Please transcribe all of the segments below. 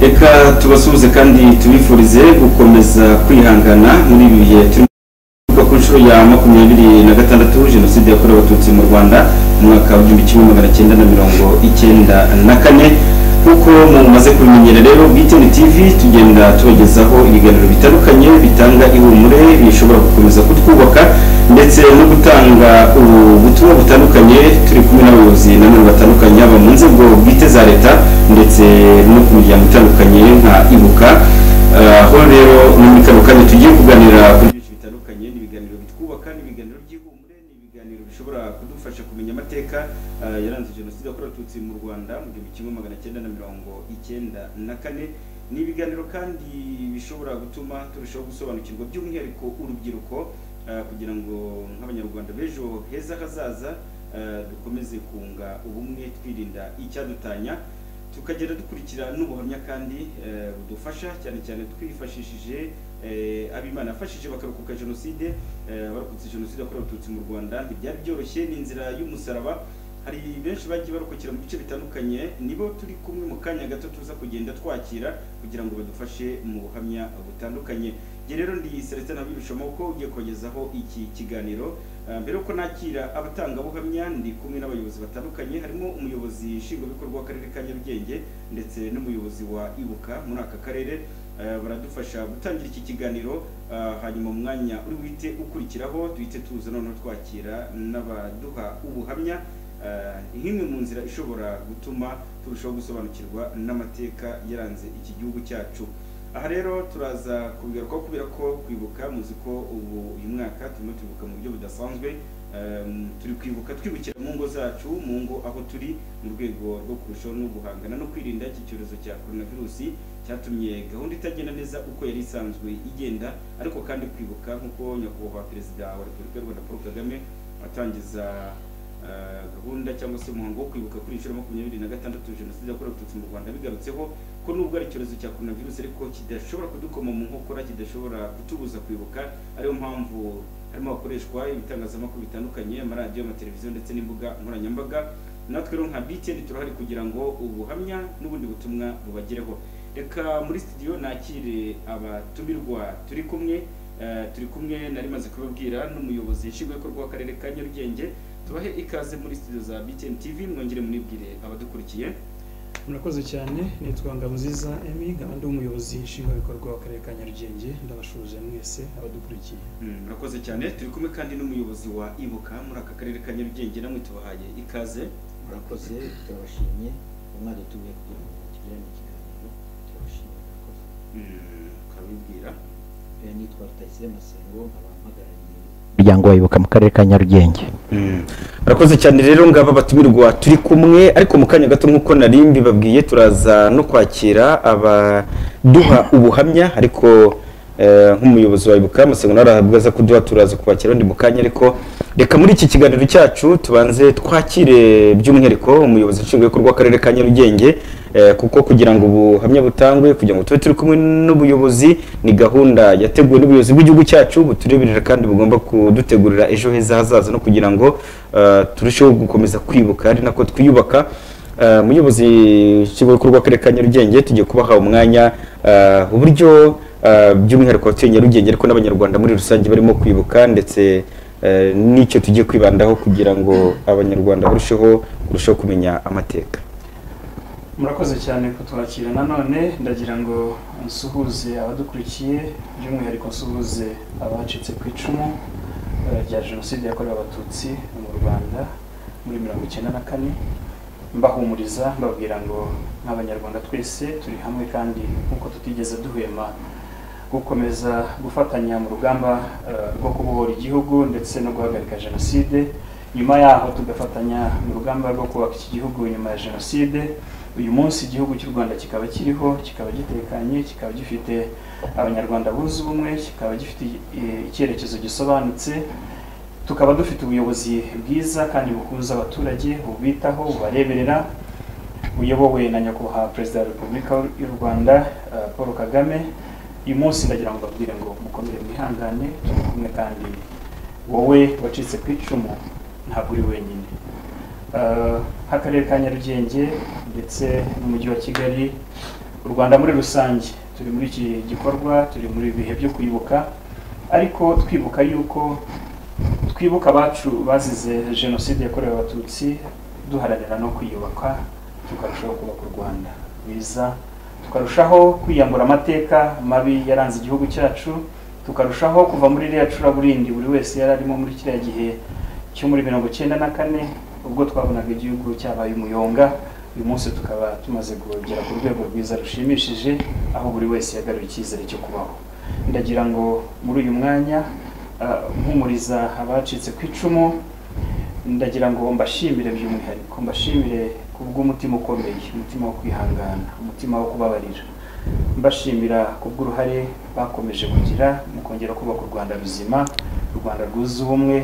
reka tubasuhuze kandi tubifurize gukomeza kwihangana muri ibi bihe turimo kuvuga ku nshuro ya makumyabiri na gatandatu jenoside yakorewe abatutsi mu rwanda mu mwaka w'igihumbi kimwe magana cyenda na mirongo icyenda na kane nk'uko mumaze kubimenyera rero bwitini tv tugenda tubagezaho ibiganiro bitandukanye bitanga ihumure bishobora gukomeza kutwubaka ndetse no gutanga ubutumwa butandukanye turi kumwe n'abayobozi nanone batandukanye haba mu nzego bwite za leta ndetse no ku miryango itandukanye nka ibuka Ah, aho rero no muri kano kanya tugiye kuganira ku byinshi bitandukanye n'ibiganiro bitwubaka n'ibiganiro by'ihumure n'ibiganiro bishobora kudufasha kumenya amateka ah, yaranze jenoside yakorewe abatutsi mu rwanda mu gihumbi kimwe magana cyenda na mirongo icyenda na kane ni ibiganiro kandi bishobora gutuma turushaho gusobanukirwa by'umwihariko urubyiruko ah, kugira ngo nk'abanyarwanda b'ejo heza hazaza ah, dukomeze kunga ubumwe twirinda icyadutanya tukagenda dukurikira n'ubuhamya kandi eh, budufasha cyane cyane twifashishije eh, abimana afashije bakarokoka jenoside eh, abarokotse jenoside yakorewe abatutsi mu rwanda ntibyari byoroshye ni inzira y'umusaraba hari benshi bagiye barokokera mu bice bitandukanye nibo turi kumwe mu kanya gato tuza kugenda twakira kugira ngo badufashe mu buhamya butandukanye njye rero ndi selestin habibishamoko ugiye kubagezaho iki kiganiro Ah, mbere yuko nakira abatangabuhamya ndi kumwe n'abayobozi batandukanye harimo umuyobozi nshingwabikorwa w'akarere ka nyarugenge ndetse n'umuyobozi wa ibuka muri aka karere Ah, baradufasha gutangira iki kiganiro ah, hanyuma umwanya uri wite ukurikiraho duhite tuza noneho twakira n'abaduha ubuhamya Ah, nk'imwe mu nzira ishobora gutuma turushaho gusobanukirwa n'amateka yaranze iki gihugu cyacu aha rero turaza kubigarukaho kubera ko kwibuka muzi ko ubu uyu mwaka turimo twibuka mu buryo budasanzwe Ehm, turi kwibuka twibukira mu ngo zacu mu ngo aho turi mu rwego rwo kurushaho no guhangana no kwirinda iki cyorezo cya coronavirusi cyatumye gahunda itagenda neza uko yari isanzwe igenda ariko kandi kwibuka nk'uko nyakubahwa perezida wa repubulika y'u rwanda paul kagame atangiza eh, gahunda cyangwa se umuhango wo kwibuka kuri iyi nshuro ya makumyabiri na gatandatu jenoside yakorewe abatutsi mu rwanda abigarutseho ko nubwo ari icyorezo cya coronavirus ariko kidashobora kudukoma mu nkokora kidashobora kutubuza kwibuka ariyo mpamvu harimo hakoreshwa ibitangazamakuru bitandukanye amaradiyo amateleviziyo ndetse n'imbuga nkoranyambaga natwe rero nka BTN turahari kugira ngo ubuhamya n'ubundi butumwa bubagereho reka muri studio nakire abatumirwa turi kumwe eh, turi kumwe nari maze kubabwira n'umuyobozi nshingwabikorwa w'akarere ka nyarugenge tubahe ikaze muri studio za BTN TV mwongere munibwire abadukurikiye murakoze cyane nitwa ngamuziza emi nkaba ndi umuyobozi nshingwabikorwa w'akarere ka nyarugenge ndabashuhuje mwese abadukurikiye Mm, murakoze cyane turi kumwe kandi n'umuyobozi wa ibuka muri aka karere ka nyarugenge namwe tubahaye ikaze murakoze turabashimye umwari utumiye kugira ngo tugirane ikiganiro turabashimye murakoze Mm, ukabibwira Eh, nitwa rutayisire masengo nkaba mpagarariye umuryango wa ibuka mu karere ka nyarugenge murakoze cyane rero ngaba batumirwa turi kumwe ariko mu kanya gato nk'uko nari mbibabwiye turaza no kwakira abaduha ubuhamya ariko eh, nk'umuyobozi wa ibuka amasengo nawe arahabwa aza kuduha turaza kubakira undi mu kanya ariko reka muri iki kiganiro cyacu tubanze twakire by'umwihariko umuyobozi nshingwabikorwa w'akarere ka nyarugenge eh, kuko kugira ngo ubuhamya butangwe kugira ngo tube turi kumwe n'ubuyobozi ni gahunda yateguwe n'ubuyobozi bw'igihugu cyacu butureberera kandi bugomba kudutegurira ejo heza hazaza no kugira ngo eh, turusheho gukomeza kwibuka ari nako twiyubaka Eh, muyobozi w'ikigo karere ka nyarugenge tugiye kubaha umwanya eh, uburyo eh, by'umwihariko abatuye nyarugenge ariko n'abanyarwanda muri rusange barimo kwibuka ndetse eh, n'icyo tugiye kwibandaho kugira ngo abanyarwanda barusheho kurushaho kumenya amateka murakoze cyane kutwakira nanone ndagira ngo nsuhuze abadukurikiye by'umwihariko nsuhuze abacitse ku icumu eh, rya jenoside yakorewe abatutsi mu rwanda muri mirongo icyenda na kane mbahumuriza mbabwira ngo nk'abanyarwanda twese turi hamwe kandi nk'uko tutigeze duhwema gukomeza gufatanya mu rugamba eh, rwo kubohora igihugu ndetse no guhagarika jenoside nyuma yaho tugafatanya mu rugamba rwo kubaka iki gihugu nyuma ya jenoside uyu munsi igihugu cy'u rwanda kikaba kiriho kikaba gitekanye kikaba gifite abanyarwanda bunze ubumwe kikaba gifite eh, icyerekezo gisobanutse tukaba dufite ubuyobozi bwiza kandi buhuza abaturage bubitaho bubareberera buyobowe na nyakubahwa perezida wa repubulika y'u rwanda eh, paul kagame uyu munsi ndagira ngo mbabwire ngo mukomere mwihangane turi kumwe kandi wowe wacitse ku icumu ntabwo uri wenyine Eh, nk'akarere ka nyarugenge ndetse n'umujyi wa kigali u rwanda muri rusange turi muri iki gikorwa turi muri ibihe byo kwibuka ariko twibuka yuko twibuka abacu bazize jenoside yakorewe abatutsi duharanira no kwiyubaka tukarushaho kubaka u rwanda rwiza tukarushaho kwiyambura amateka mabi yaranze igihugu cyacu tukarushaho kuva muri iriya curaburindi buri wese yari arimo muri kiriya gihe cyo muri mirongo icyenda na kane ubwo twabonaga igihugu cyabaye umuyonga uyu munsi tukaba tumaze kugera ku rwego rwiza rushimishije aho buri wese yagaruye icyizere cyo kubaho ndagira ngo muri uyu mwanya ah, mpumuriza abacitse ku icumu ndagira ngo mbashimire by'umwihariko mbashimire ku bw'umutima ukomeye umutima wo kwihangana umutima wo kubabarira mbashimira ku bw'uruhare bakomeje kugira mu kongera kubaka u rwanda ruzima u rwanda rwuza ubumwe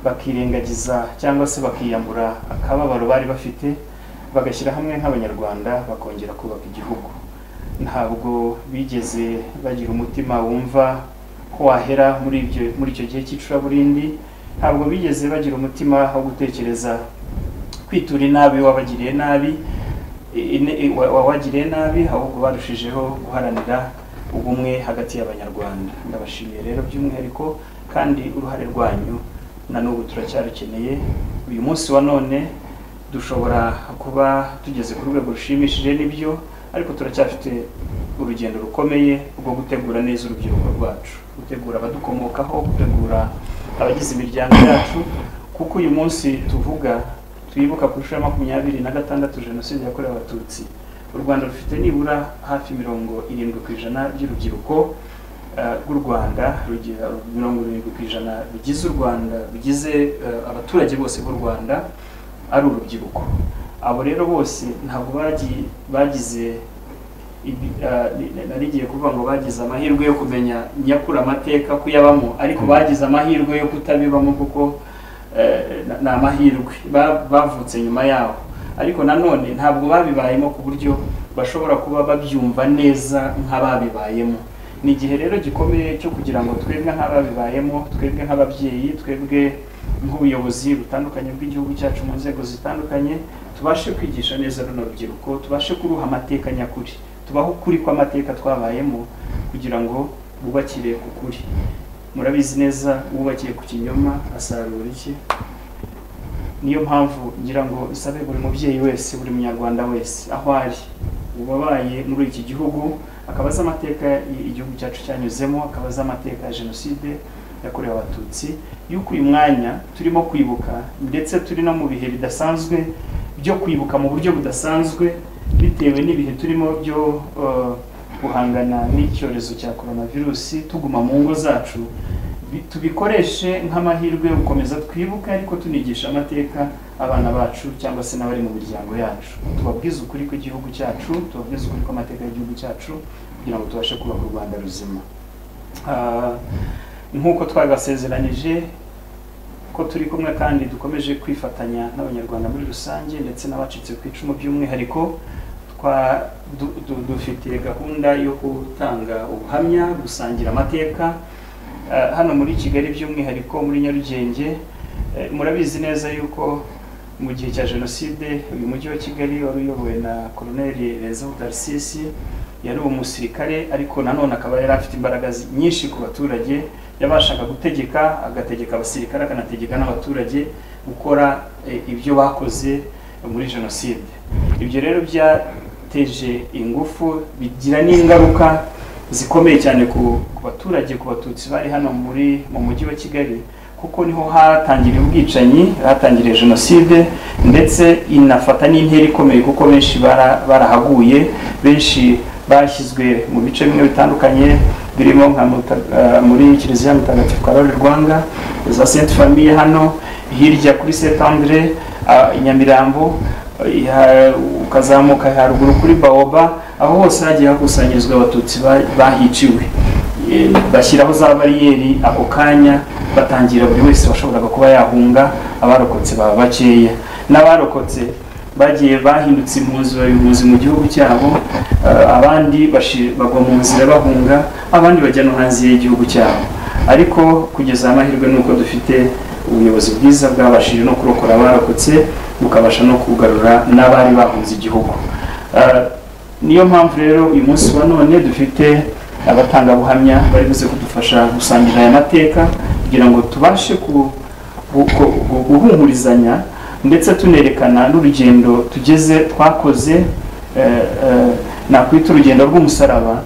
bakirengagiza cyangwa se bakiyambura akababaro bari bafite bagashyira hamwe nk'abanyarwanda bakongera kubaka igihugu ntabwo bigeze bagira umutima wumva ko wahera muri ibyo muri icyo gihe cy'icuraburindi ntabwo bigeze bagira umutima wo gutekereza kwitura inabi wabagiriye nabi ine- i- wa- wawagiriye nabi ahubwo barushijeho guharanira ubumwe hagati y'abanyarwanda ndabashimiye rero by'umwihariko kandi uruhare rwanyu na n'ubu turacyarukeneye uyu munsi wa none dushobora kuba tugeze ku rwego rushimishije n'ibyo ariko turacyafite urugendo rukomeye rwo gutegura neza urubyiruko rwacu gutegura abadukomokaho gutegura abagize imiryango yacu kuko uyu munsi tuvuga twibuka ku nshuro ya makumyabiri na gatandatu jenoside yakorewe abatutsi u rwanda rufite nibura hafi mirongo irindwi ku ijana by'urubyiruko eh, rw'u rwanda rugira mirongo irindwi ku ijana bigize u rwanda bigize eh, abaturage bose b'u rwanda ari urubyiruko abo rero bose ntabwo bagi- bagize ibi- eh, ni- nari ngiye kuvuga ngo bagize amahirwe yo kumenya nyakuri amateka kuyabamo ariko bagize amahirwe yo kutabibamo kuko eh, na- ni amahirwe ba- bavutse nyuma yaho ariko nanone ntabwo babibayemo ku buryo bashobora kuba babyumva neza nk'ababibayemo ni igihe rero gikomeye cyo kugira ngo twebwe nk'ababibayemo twebwe nk'ababyeyi twebwe nk'ubuyobozi butandukanye bw'igihugu cyacu mu nzego zitandukanye tubashe kwigisha neza runo rubyiruko tubashe kuruha amateka nyakuri tubaho ukuri kw'amateka twabayemo kugira ngo bubakire ku kuri murabizi neza wubakiye ku kinyoma asarura iki niyo mpamvu ngira ngo nsabe buri mubyeyi wese buri munyarwanda wese aho ari uwabaye muri iki gihugu akaba azi amateka i- igihugu cyacu cyanyuzemo akaba azi amateka ya jenoside yakorewe abatutsi y'uko uyu mwanya turimo kwibuka ndetse turi no mu bihe bidasanzwe byo kwibuka mu buryo budasanzwe bitewe n'ibihe turimo byo eh, guhangana n'icyorezo cya coronavirus tuguma mu ngo zacu bi- tubikoreshe nk'amahirwe yo gukomeza twibuke ariko tunigisha amateka abana bacu cyangwa se n'abari mu miryango yacu tubabwize ukuri kw'igihugu cyacu tubabwize ukuri kw'amateka y'igihugu cyacu kugira ngo tubashe kubaka u rwanda ruzima Ah, nk'uko twagasezeranyije ko turi kumwe kandi dukomeje kwifatanya n'abanyarwanda muri rusange ndetse n'abacitse ku icumu by'umwihariko twa du- du- dufite gahunda yo gutanga ubuhamya gusangira amateka Eh, hano muri kigali by'umwihariko muri nyarugenge eh, murabizi neza yuko mu gihe cya jenoside uyu mujyi wa kigali wari uyobowe na koloneli rezo darisisi yari umusirikare ariko nanone akaba yari afite imbaraga zi- nyinshi ku baturage yabashaga gutegeka agategeka abasirikare akanategeka n'abaturage gukora eh, ibyo bakoze muri jenoside ibyo rero byateje ingufu bigira n'ingaruka zikomeye cyane ku ku baturage ku batutsi bari hano muri mu mujyi wa kigali kuko niho hatangiriye ubwicanyi hatangiriye jenoside ndetse inafata n'intera ikomeye kuko benshi bara- barahaguye benshi bashyizwe mu bice bimwe bitandukanye birimo nka Muta- eh, muri kiliziya mutagatifu karori rwanga za sainte famille hano hirya kuri saint andre ah, i nyamirambo ya- ukazamuka haruguru kuri baoba aho hose hagiye hakusanyirizwa abatutsi ba- bahiciwe E, bashyiraho za bariyeri ako kanya batangira buri wese washoboraga kuba yahunga abarokotse baba bakeya n'abarokotse bagiye bahindutse impunzi bayobozi mu gihugu cyabo eh, abandi bashi- bagwa mu nzira bahunga abandi bajya no hanze y'igihugu cyabo ariko kugeza amahirwe ni uko dufite ubuyobozi bwiza bwabashije no kurokora abarokotse bukabasha no kugarura n'abari bahunze igihugu Eh, niyo mpamvu rero uyu munsi wa none dufite abatangabuhamya bari buze kudufasha gusangira aya mateka kugira ngo tubashe ku- gu- gu- gu- guhumurizanya ndetse tunerekana n'urugendo tugeze twakoze eh, eh, nakwita urugendo rw'umusaraba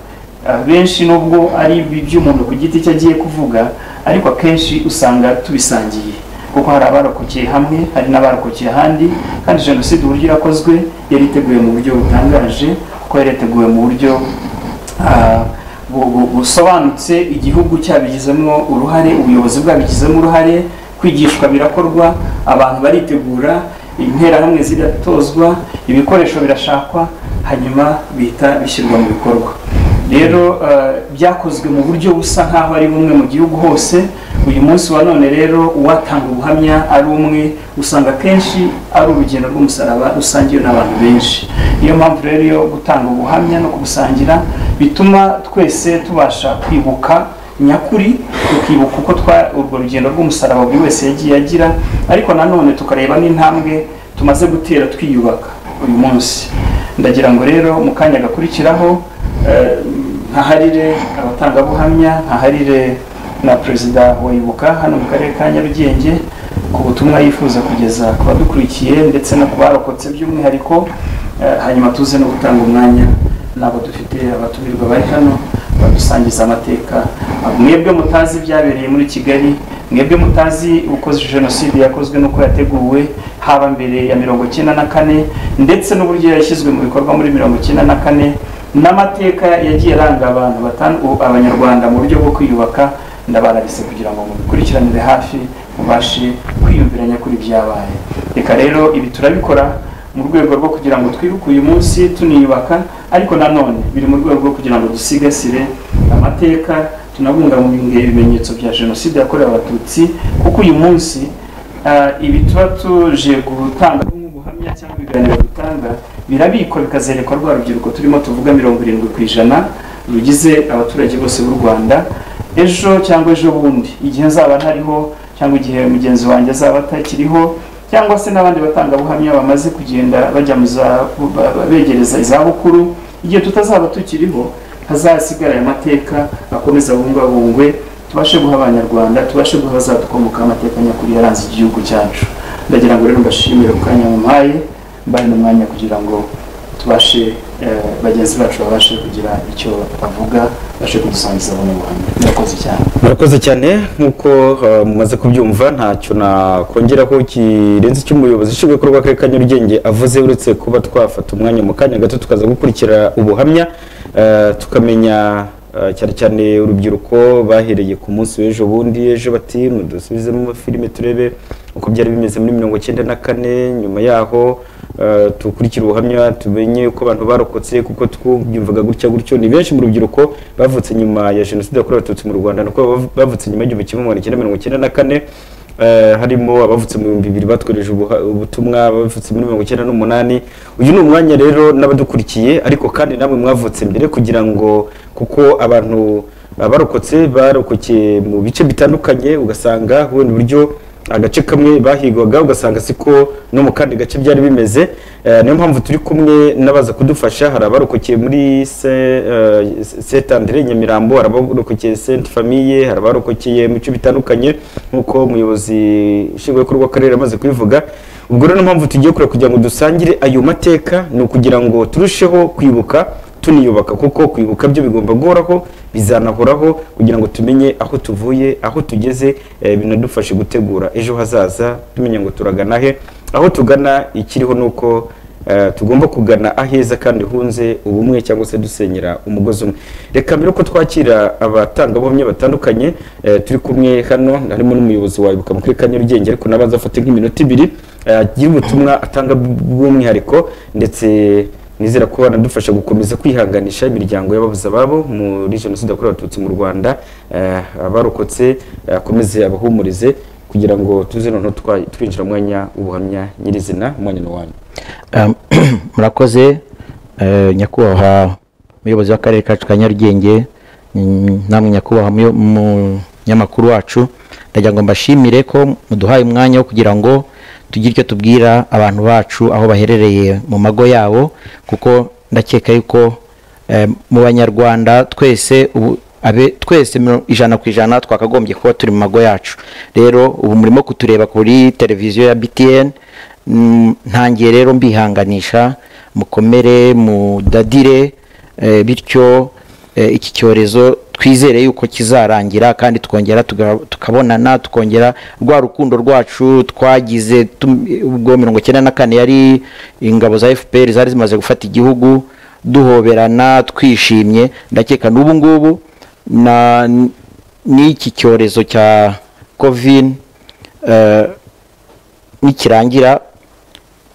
abenshi nubwo ari ibi by'umuntu ku giti cye agiye kuvuga ariko akenshi usanga tubisangiye kuko hari abarokokeye hamwe hari n'abarokokeye ahandi kandi jenoside uburyo yakozwe yari iteguye mu buryo butangaje kuko yari yateguwe mu buryo ah, bu- bu- busobanutse igihugu cyabigizemo uruhare ubuyobozi bwabigizemo uruhare kwigishwa birakorwa abantu baritegura interahamwe ziratozwa ibikoresho birashakwa hanyuma bihita bishyirwa mu bikorwa rero eh, byakozwe mu buryo busa nk'aho ari bumwe mu gihugu hose uyu munsi wa none rero uwatanga ubuhamya ari umwe usanga akenshi ari urugendo rw'umusaraba rusangiwe n'abantu benshi niyo mpamvu rero iyo gutanga ubuhamya no kubusangira bituma twese tubasha kwibuka nyakuri tukibuka uko twa urwo rugendo rw'umusaraba buri wese yagiye agira ariko nanone tukareba n'intambwe tumaze gutera twiyubaka uyu munsi ndagira ngo rero mu kanya gakurikiraho eh, nkaharire abatangabuhamya nkaharire na perezida wa ibuka hano mu karere ka nyarugenge ku butumwa yifuza kugeza ku badukurikiye ndetse no ku barokotse by'umwihariko eh, hanyuma tuze no gutanga umwanya n'abo dufite abatumirwa bari hano badusangiza amateka mwebwe mutazi ibyabereye muri kigali mwebwe mutazi uko jenoside yakozwe n'uko yateguwe haba mbere ya mirongo icyenda na kane ndetse n'uburyo yashyizwe mu bikorwa muri mirongo icyenda na kane n'amateka yagiye aranga abantu batan- u- abanyarwanda mu buryo bwo kwiyubaka ndabarabise kugira ngo mubikurikiranire hafi mubashe kwiyumviranya kuri ibyabaye reka rero ibi turabikora mu rwego rwo kugira ngo twibuke uyu munsi tuniyubaka ariko nanone biri mu rwego rwo kugira ngo dusigasire amateka tunabungabunge ibimenyetso bya jenoside yakorewe abatutsi kuko uyu munsi ah, ibi tuba tuje gutanga nk'ubuhamya cyangwa ibiganiro dutanga birabikwa bikazerekwa rwa rubyiruko turimo tuvuga mirongo irindwi ku ijana rugize abaturage bose b'u rwanda ejo cyangwa ejo bundi igihe nzaba ntariho cyangwa igihe mugenzi wanjye azaba atakiriho cyangwa se n'abandi batangabuhamya bamaze kugenda bajya mu za ba- ba- begereza izabukuru igihe tutazaba tukiriho hazasigara aya mateka akomeza abungwabungwe tubashe guha abanyarwanda tubashe guha abazadukomoka amateka nyakuri yaranze igihugu cyacu ndagira ngo rero mbashimire ku kanya mumpaye mbaye n'umwanya kugira ngo tubashe eh, bagenzi bacu babashe kugira icyo bavuga babashe kudusangiza abanyarwanda murakoze cyane murakoze cyane nk'uko eh, mumaze kubyumva ntacyo nakongeraho kirenze icy'umuyobozi ushinzwe ibikorwa w'akarere ka nyarugenge avuze uretse kuba twafata umwanya mu kanya gato tukaza gukurikira ubuhamya eh, tukamenya eh, cyane cyane urubyiruko bahereye ku munsi w'ejo bundi ejo bati mudusubizemo amafilime turebe uko byari bimeze muri mirongo icyenda na kane nyuma yaho eh, dukurikire ubuhamya tumenye uko abantu barokotse kuko twumvaga gutya gutyo ni benshi mu rubyiruko bavutse nyuma ya jenoside yakorewe abatutsi mu rwanda nuko bav- bavutse nyuma y'igihumbi kimwe magana cyenda mirongo icyenda na kane eh, harimo abavutse mu bihumbi bibiri batwohereje ubuha- ubutumwa abavutse muri mirongo icyenda n'umunani uyu ni umwanya rero n'abadukurikiye ariko kandi namwe mwavutse mbere kugira ngo kuko abantu abarokotse barokokeye mu bice bitandukanye ugasanga wenda uburyo agace kamwe bahigwaga ugasanga siko no mu kandi gace byari bimeze Eh, niyo mpamvu turi kumwe n'abaza kudufasha hari abarokokeye muri Saint Andre Nyamirambo hari abarokokeye Sainte Famille hari abarokokeye mu bice bitandukanye nk'uko umuyobozi nshingwabikorwa w'akarere amaze kubivuga ubwo rero niyo mpamvu tugiye kureba kugira ngo dusangire ayo mateka ni ukugira ngo turusheho kwibuka tuniyubaka kuko kwibuka byo bigomba guhoraho bizanahoraho kugira ngo tumenye aho tuvuye aho tugeze eh, binadufashe gutegura ejo hazaza tumenya ngo turagana he aho tugana ikiriho ni uko eh, tugomba kugana aheza kandi hunze ubumwe cyangwa se dusenyera umugozi umwe reka mbere ko twakira abatangabuhamya batandukanye eh, turi kumwe hano harimo n'umuyobozi wa ibuka mu karere ka nyarugenge ariko nabanza afate nk'iminota ibiri eh, agire ubutumwa atanga bw'umwihariko ndetse nizera ko banadufasha gukomeza kwihanganisha imiryango y'ababuze ababo muri jenoside yakorewe abatutsi mu rwanda eh, abarokotse eh, akomeze abahumurize kugira ngo tuze noneho twa- twinjira mu mwanya w'ubuhamya nyirizina umwanya ni uwanyu Um, murakoze eh, nyakubahwa muyobozi w'akarere kacu ka nyarugenge mm, namwe nyakubahwa muyo- munyamakuru wacu ndagira ngo mbashimire ko muduhaye umwanya wo kugira ngo tugire icyo tubwira abantu bacu aho baherereye mu mago yabo kuko ndakeka yuko eh, mu banyarwanda twese ubu abe twese miro- ijana ku ijana twakagombye kuba turi mu mago yacu rero ubu murimo kutureba kuri televiziyo ya btn mm, ntangiye rero mbihanganisha mukomere mudadire eh, bityo eh, iki cyorezo twizere yuko kizarangira kandi tukongera tuga- tukabonana tukongera rwa rukundo rwacu twagize tum- ubwo mirongo icyenda na kane yari ingabo za fpr zari zimaze gufata igihugu duhoberana twishimye ndakeka n'ubu ngubu na n'iki cyorezo cya covid eh, nikirangira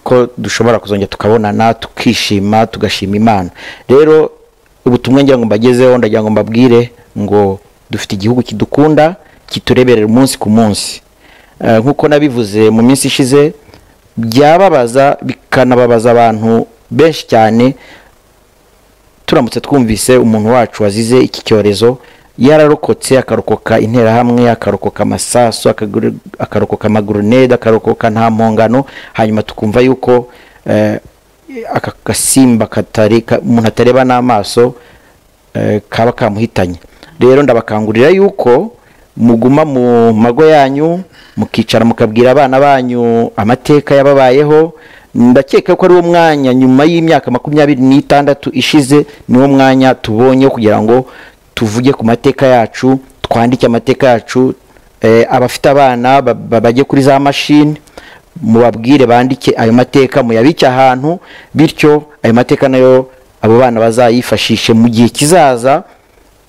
ko dushobora kuzongera tukabonana tukishima tugashima imana rero ubutumwa ngira ngo mbagezeho ndagira ngo mbabwire ngo dufite igihugu kidukunda kitureberera umunsi ku munsi Eh, nk'uko nabivuze mu minsi ishize byababaza bikanababaza abantu benshi cyane turamutse twumvise umuntu wacu wazize iki cyorezo yararokotse akarokoka interahamwe akarokoka amasasu akaguru- akarokoka amagurinede akarokoka nta mpongano hanyuma tukumva yuko eh, aka gasimba katari ka- umuntu atareba n'amaso eh, kaba kamuhitanye rero ndabakangurira yuko muguma mu mago yanyu mukicara mukabwira abana banyu amateka yababayeho ndakeka ko ari wo mwanya nyuma y'imyaka makumyabiri n'itandatu ishize niwo mwanya tubonye wo kugira ngo tuvuge ku mateka yacu twandike amateka yacu eh, abafite abana ba- ba- bajye kuri za mashini mubabwire bandike ayo mateka muyabike ahantu bityo ayo mateka nayo abo bana bazayifashishe mu gihe kizaza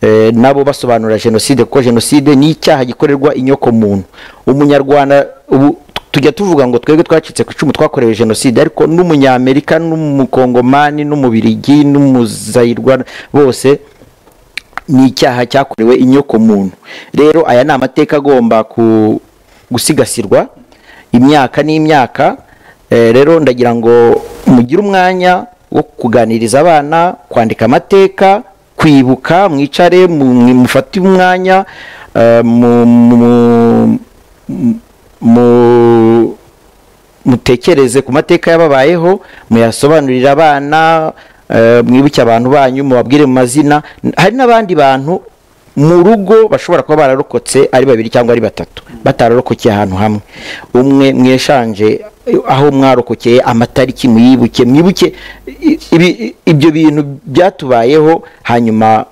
eh, nabo basobanura jenoside kuko jenoside ni icyaha gikorerwa inyoko muntu umunyarwanda ubu tujya tuvuga ngo twebwe twacitse ku icumu twakorewe jenoside ariko n'umunyamerika n'umukongomani n'umubirigi n'umuzayirwa bose ni icyaha cyakorewe inyoko muntu rero aya ni amateka agomba ku- gusigasirwa imyaka n'imyaka Eh, rero ndagira ngo mugire umwanya wo kuganiriza abana kwandika amateka kwibuka mwicare mu- mwe- mufate umwanya eh, mu- mu- mu- mu- mutekereze ku mateka yababayeho muyasobanurira abana eh, mwibuke abantu banyu mubabwire mu mazina hari n'abandi bantu mu rugo bashobora kuba bararokotse ari babiri cyangwa ari batatu batararokokeye ahantu hamwe umwe mweshanje eh, aho mwarokokeye amatariki muyibuke mwibuke i- ibi- ibyo bintu byatubayeho hanyuma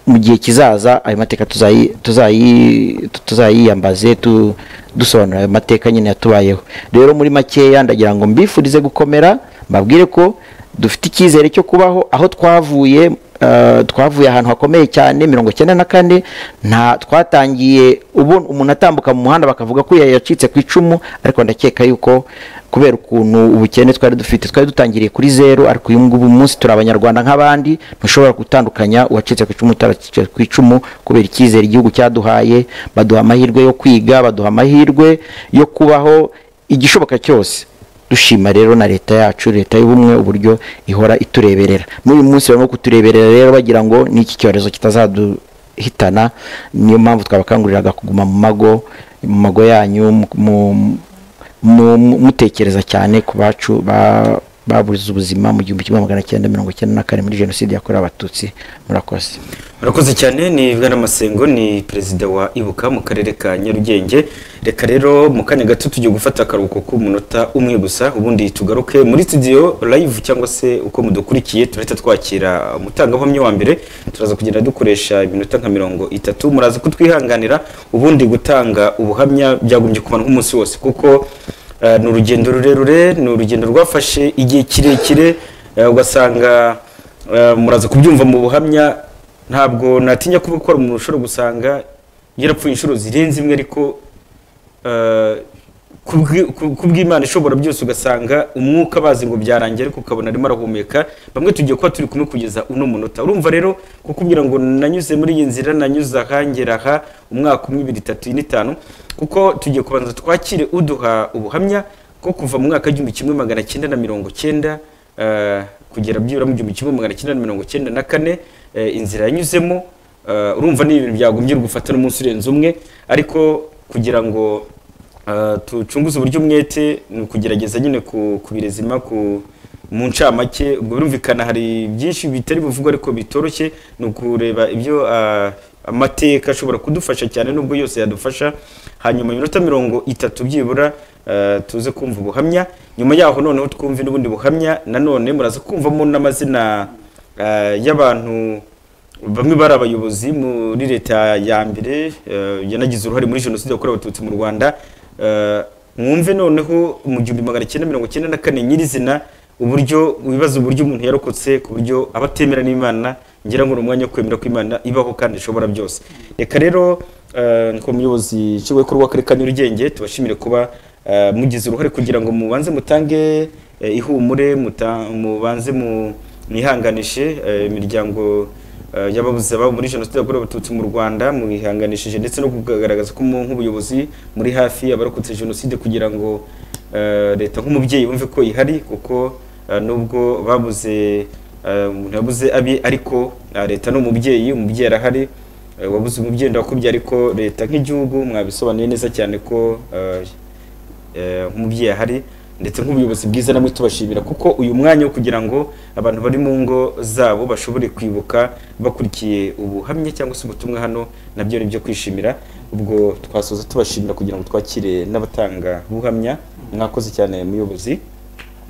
mu gihe kizaza ayo mateka tuzayi- tuzayi- tuzayiyambaze tu- dusobanura ayo mateka nyine yatubayeho rero muri makeya ndagira ngo mbifurize gukomera mbabwire ko dufite icyizere cyo kubaho aho twavuye eh, twavuye ahantu hakomeye cyane mirongo icyenda na kane nta twatangiye ubu umuntu atambuka mu muhanda bakavuga ko yacitse ku icumu ariko ndakeka yuko kubera ukuntu ubukene twari dufite twari dutangiriye kuri zeru ariko uyu ngubu umunsi turi abanyarwanda nk'abandi ntushobora gutandukanya uwacitse ku icumu utaracitse ku icumu kubera icyizere igihugu cyaduhaye baduha amahirwe yo kwiga baduha amahirwe yo kubaho igishoboka cyose dushima rero na leta yacu leta y'ubumwe uburyo ihora itureberera n'uyu munsi barimo kutureberera rero bagira ngo n'iki cyorezo kitazaduhitana niyo mpamvu twabakanguriraga kuguma mu mago mu mago yanyu mu- mu mu- mu- mutekereza cyane ku bacu ba- babuze ubuzima mu gihumbi kimwe magana cyenda mirongo icyenda na kane muri jenoside yakorewe abatutsi murakoze murakoze cyane ni bwana masengo ni perezida wa ibuka mu karere ka nyarugenge reka rero mu kanya gato tujye gufata akaruhuko k'umunota umwe gusa ubundi tugaruke muri studio live cyangwa se uko mudukurikiye turahita twakira umutangabuhamya wa mbere turaza kugenda dukoresha iminota nka mirongo itatu muraza kutwihanganira ubundi gutanga ubuhamya byagombye kumara nk'umunsi wose kuko eh, ni urugendo rurerure ni urugendo rwafashe igihe kirekire eh, ugasanga eh, muraza kubyumva mu buhamya ntabwo natinya kuba ukora umuntu ushobora gusanga yarapfuye inshuro zirenze imwe ariko eh, kubwi- ku- kubw'imana ishobora byose ugasanga umwuka bazi ngo byarangira ariko ukabona arimo arahumeka bamwe tugiye kuba turi kumwe kugeza uno munota urumva rero kukubwira ngo nanyuze muri iyi nzira nanyuze ahangera aha umwaka umwe ibiri itatu ine itanu kuko tugiye kubanza twakire uduha ubuhamya ko kuva mu mwaka w'igihumbi kimwe magana cyenda na mirongo cyenda eh, kugera byibura mu gihumbi kimwe magana cyenda na mirongo cyenda na kane eh, inzira yanyuzemo eh, urumva ni ibintu byagombye gufata n'umunsi urenze umwe ariko kugira ngo eh, tucunguze uburyo umwete ni ukugerageza nyine ku- kubirezima ku mu ncamake ubwo birumvikana hari byinshi bitari buvugwa ariko bitoroshye ni ukureba ibyo ah, amateka ashobora kudufasha cyane nubwo yose yadufasha hanyuma iminota mirongo itatu byibura ah, tuze kumva ubuhamya nyuma yaho noneho twumve n'ubundi buhamya nanone muraza kumvamo n'amazina ah, y'abantu bamwe bari abayobozi muri leta ya mbere eh, yanagize uruhare muri jenoside yakorewe abatutsi mu rwanda Eh, mwumve noneho mu gihumbi magana cyenda mirongo cyenda na kane nyirizina uburyo wibaza uburyo umuntu yarokotse ku buryo aba atemera n'imana ngira ngo ni umwanya wo kwemera ko imana ibaho kandi ishobora byose reka rero eh, nko muyobozi nshingwabikorwa w'akarere ka nyarugenge tubashimire kuba eh, mugize uruhare kugira ngo mubanze mutange eh, ihumure muta- mubanze mu- mwihanganishe eh, imiryango eh, y'ababuze ababo muri jenoside yakorewe abatutsi mu rwanda mubihanganishije ndetse no kugaragaza ko mu- nk'ubuyobozi muri hafi abarokotse jenoside kugira ngo eh, leta nk'umubyeyi wumve ko ihari kuko eh, nubwo babuze eh, umuntu yabuze abi ariko eh, leta ni umubyeyi umubyeyi arahari eh, wabuze umubyeyi ndakubye ariko leta nk'igihugu mwabisobanuye neza cyane ko eh, eh, nk'umubyeyi ahari ndetse nk'ubuyobozi bwiza namwe tubashimira kuko uyu mwanya wo kugira ngo abantu bari mu ngo zabo bashobore kwibuka bakurikiye ubuhamya cyangwa se ubutumwa hano nabyo ni ibyo kwishimira ubwo twasoza tubashimira kugira ngo twakire n'abatanga ubuhamya mwakoze cyane muyobozi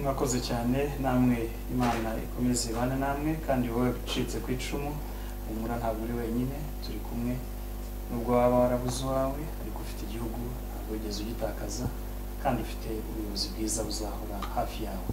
mwakoze cyane namwe imana ikomeze ibana namwe kandi wowe ucitse ku icumu humura ntabwo uri wenyine turi kumwe nubwo waba warabuze uwawe ariko ufite igihugu ntabwo wigeze ugitakaza kandi ufite ubuyobozi bwiza buzahora hafi yawe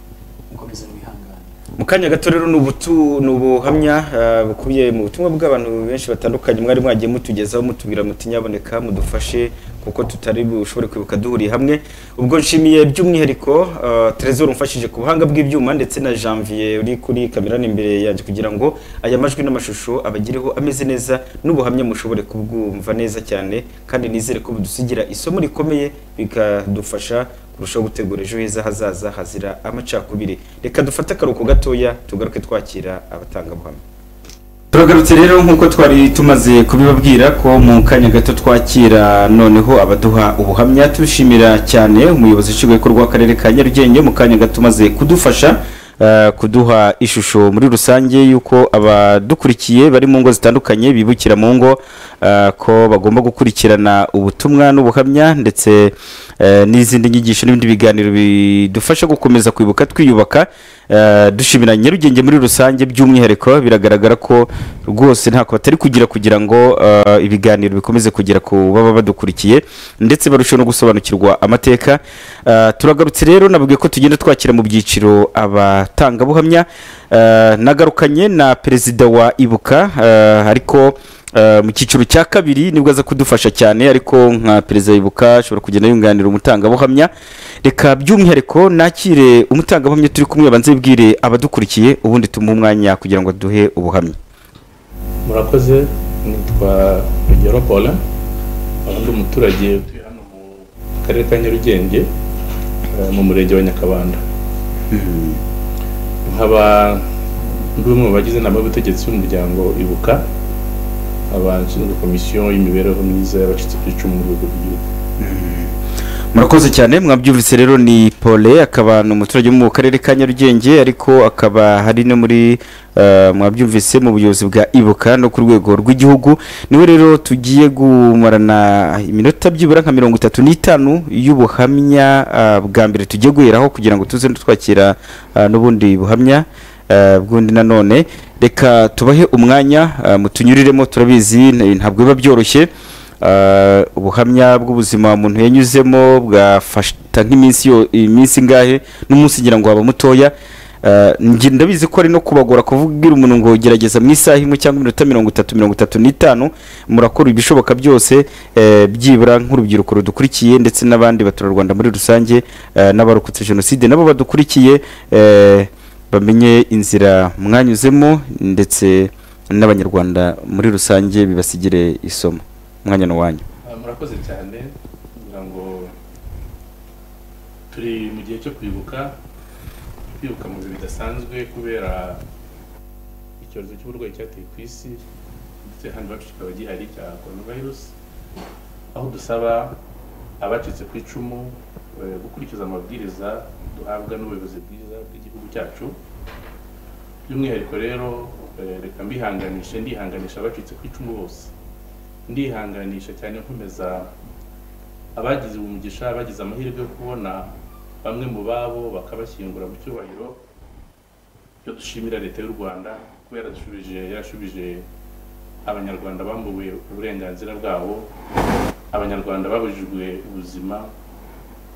mukomeze mwihangane mu kanya gato rero ni ubutu- ni ubuhamya ah, bukubiye mu butumwa bw'abantu benshi batandukanye mwari mwagiye mutugezaho mutubwira muti nyaboneka mudufashe kuko tutari bushobore kwibuka duhuriye hamwe ubwo nshimiye by'umwihariko ah, Trésor umfashije ku buhanga bw'ibyuma ndetse na Janvier uri kuri kamera imbere yanjye kugira ngo aya majwi n'amashusho abagireho ameze neza n'ubuhamya mushobore kubwumva neza cyane kandi nizere ko budusigira isomo rikomeye bikadufasha kurushaho gutegura ejo heza hazaza hazira amacakubiri reka dufate akaruhuko gatoya tugaruke twakira abatangabuhamya turagarutse rero nk'uko twari tumaze kubibabwira ko mu kanya gato twakira noneho abaduha ubuhamya tubishimira cyane umuyobozi nshingwabikorwa w'akarere ka nyarugenge mu kanya gato umaze kudufasha eh, kuduha ishusho muri rusange y'uko abadukurikiye bari mu ngo zitandukanye bibukira mu ngo eh, ko bagomba gukurikirana ubutumwa n'ubuhamya ndetse eh, n'izindi nyigisho n'ibindi biganiro bidufasha gukomeza kwibuka twiyubaka eh, dushimira nyarugenge muri rusange by'umwihariko biragaragara ko rwose ntako batari kugira kugira ngo eh, ibiganiro bikomeze kugera ku baba badukurikiye ndetse barusheho no gusobanukirwa amateka Eh, turagarutse rero nababwiye ko tugenda twakira mu byiciro abatangabuhamya Eh, nagarukanye na perezida wa ibuka eh, ariko Eh, mu cyiciro cya kabiri nibwo aza kudufasha cyane ariko nka perezida yibuka ashobora kugenda yunganira umutangabuhamya reka by'umwihariko nakire umutangabuhamya turi kumwe abanze yibwire abadukurikiye ubundi tumuhe umwanya kugira ngo duhe ubuhamya murakoze nitwa rugero paulin nkaba ndi umuturage utuye hano mu karere ka nyarugenge eh, mu murenge wa nyakabanda nkaba ndi umwe mu bagize inama y'ubutegetsi b'umuryango ibuka abashinzwe komisiyo y'imibereho myiza y'abacitse ku icumu mu rwego rw'igihugu murakoze cyane mwabyumvise rero ni pole akaba ni umuturage wo mu karere ka nyarugenge ariko akaba hari no muri eh, mwabyumvise mu buyobozi bwa ibuka no ku rwego rw'igihugu niwe rero tugiye gumarana iminota byibura nka mirongo itatu n'itanu y'ubuhamya ah, bwa mbere tugiye guheraho kugira ngo tuze twakira ah, n'ubundi buhamya eh, bw'undi nanone reka tubahe umwanya ah, mutunyuriremo turabizi ntabwo biba byoroshye Uh, ubuhamya bw'ubuzima umuntu yanyuzemo bwafata nk'iminsi yo- iminsi ingahe n'umunsi ngira ngo waba mutoya Uh, ngi- ndabizi ko ari no kubagora kuvugira umuntu ngo gerageza mu isaha imwe cyangwa iminota mirongo itatu mirongo itatu n'itanu murakora ibishoboka byose eh, byibura nk'urubyiruko rudukurikiye ndetse n'abandi baturarwanda muri rusange eh, n'abarokotse jenoside nabo badukurikiye eh, bamenye inzira mwanyuzemo ndetse n'abanyarwanda muri rusange bibasigire isomo umwanya ni uwanyu Ah, murakoze cyane kugira ngo turi mu gihe cyo kwibuka kwibuka mu bihe bidasanzwe kubera icyorezo cy'uburwayi cyateye ku isi ndetse hano iwacu kikaba gihari cya coronavirus aho dusaba abacitse ku icumu eh, gukurikiza amabwiriza duhabwa n'ubuyobozi bwiza bw'igihugu cyacu by'umwihariko rero eh, reka mbihanganishe ndihanganisha abacitse ku icumu bose ndihanganisha cyane nkomeza abagize umugisha bagize amahirwe yo kubona bamwe mu babo bakabashyingura mu cyubahiro byo dushimira leta y'u rwanda kuba yarashubije yarashubije abanyarwanda bambuwe uburenganzira bwabo abanyarwanda babujijwe ubuzima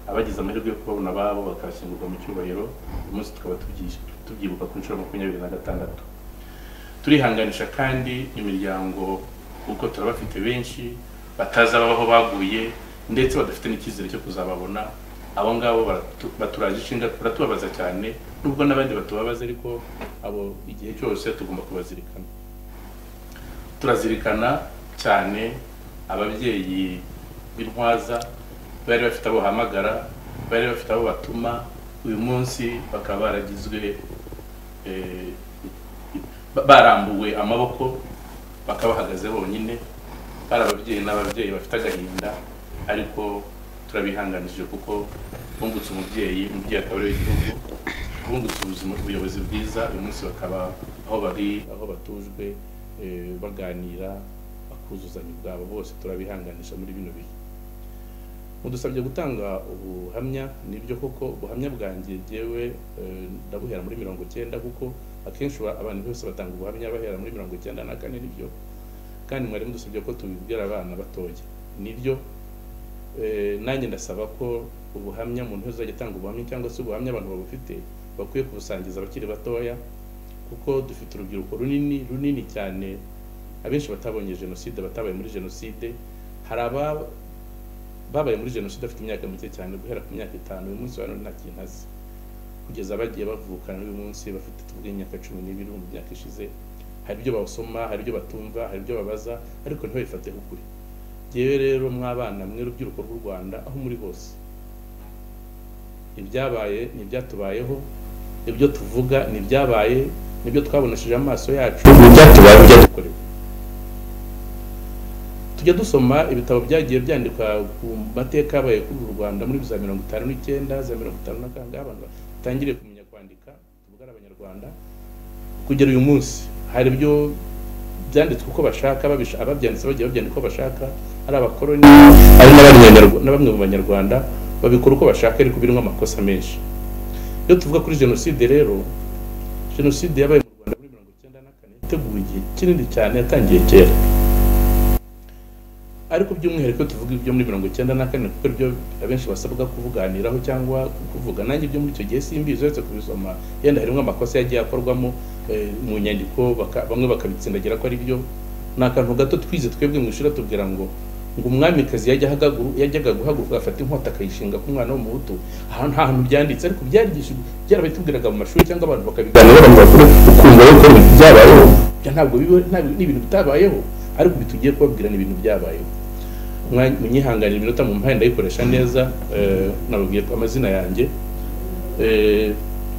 abagize amahirwe yo kubabona ababo bakabashyingurwa mu cyubahiro uyu munsi tukaba tubyish- tubyibuka ku nshuro makumyabiri na gatandatu turihanganisha kandi imiryango kuko turabafite benshi batazi ababaho baguye ndetse badafite n'icyizere cyo kuzababona abo ngabo baratu- baturaje ishinga baratubabaza cyane nubwo n'abandi batubabaza ariko abo igihe cyose tugomba kubazirikana turazirikana cyane ababyeyi b'intwaza bari bafite abo bahamagara bari bafite abo batuma uyu munsi bakaba baragizwe eh, ba- barambuwe amaboko bakaba bahagaze bonyine bari ababyeyi n'ababyeyi bafite agahinda ariko turabihanganishije kuko bungutse umubyeyi umubyeyi akaba ariwe gihugu bungutse ubuzima ubuyobozi bwiza uyu munsi bakaba aho bari aho batujwe eh, baganira bakuzuzanya ubwabo bose turabihanganisha muri bino bihe mudusabye gutanga ubuhamya nibyo koko ubuhamya bwanjye jyewe eh, ndabuhera muri mirongo cyenda kuko akenshi ba- abantu bose batanga ubuhamya bahera muri mirongo cyenda na kane nibyo kandi mwari mudusabye ko tubibwira abana batoya nibyo Eh, nanjye ndasaba ko ubuhamya umuntu wese uzajya atanga ubuhamya cyangwa se ubuhamya abantu babufite bakwiye kubusangiza abakiri batoya kuko dufite urubyiruko runini runini cyane abenshi batabonye jenoside batabaye muri jenoside hari aba babaye muri jenoside bafite imyaka mike cyane guhera ku myaka itanu uyu munsi wa none nta kintu azi kugeza bagiye bavuka n'uyu munsi bafite tuvuge imyaka cumi n'ibiri mu myaka ishize hari ibyo basoma hari ibyo batumva hari ibyo babaza ariko ntibabifate k'ukuri yewe rero mw'abana mwe rubyiruko rw'u rwanda aho muri hose ibyabaye ni ibyatubayeho ibyo tuvuga ni ibyabaye nibyo twabonesheje amaso yacu ibyatubaye ibyatubaye byakorewe tujya dusoma ibitabo byagiye byandikwa ku mateka yabaye kuri uru rwanda muri za mirongo itanu n'icyenda za mirongo itanu na kangahe abantu batangiriye kumenya kwandika tuvuga ari abanyarwanda kugera uyu munsi hari ibyo byanditswe uko bashaka babisha- ababyanditse bagiye babyandika uko bashaka ari abakoroni ari n'abanyarwa- na bamwe mu banyarwanda babikora uko bashaka ariko birimo amakosa menshi iyo tuvuga kuri jenoside rero jenoside yabaye mu rwanda muri mirongo icyenda na kane yateguwe igihe kinini cyane yatangiye kera ariko by'umwihariko tuvuga ibyo muri mirongo icyenda na kane kuko ibyo abenshi basabwa kuvuganiraho cyangwa kuvuga nanjye ibyo muri icyo gihe simbizi uretse kubisoma yenda harimo amakosa yagiye akorwamo eh, mu nyandiko baka- bamwe bakabitsindagira ko ari byo ni akantu gato twize twebwe mu ishuri tubwira ngo ngo umwamikazi yajya ahagagu- yajyaga guhaguruka agafata inkota akayishinga ku mwana w'umuhutu aha nta hantu byanditse ariko byarigishijwe byarabitubwiraga mu mashuri cyangwa abantu bakabiganiraho abantu bakuru ukumva yuko ibintu byabayeho Bya ntabwo biba nta- ni ibintu bitabayeho ariko ibi tugiye kubabwira ni ibintu byabayeho Mwa- munyihanganire iminota mu mpaye ndayikoresha neza eh, nababwiye ko amazina yanjye Eh,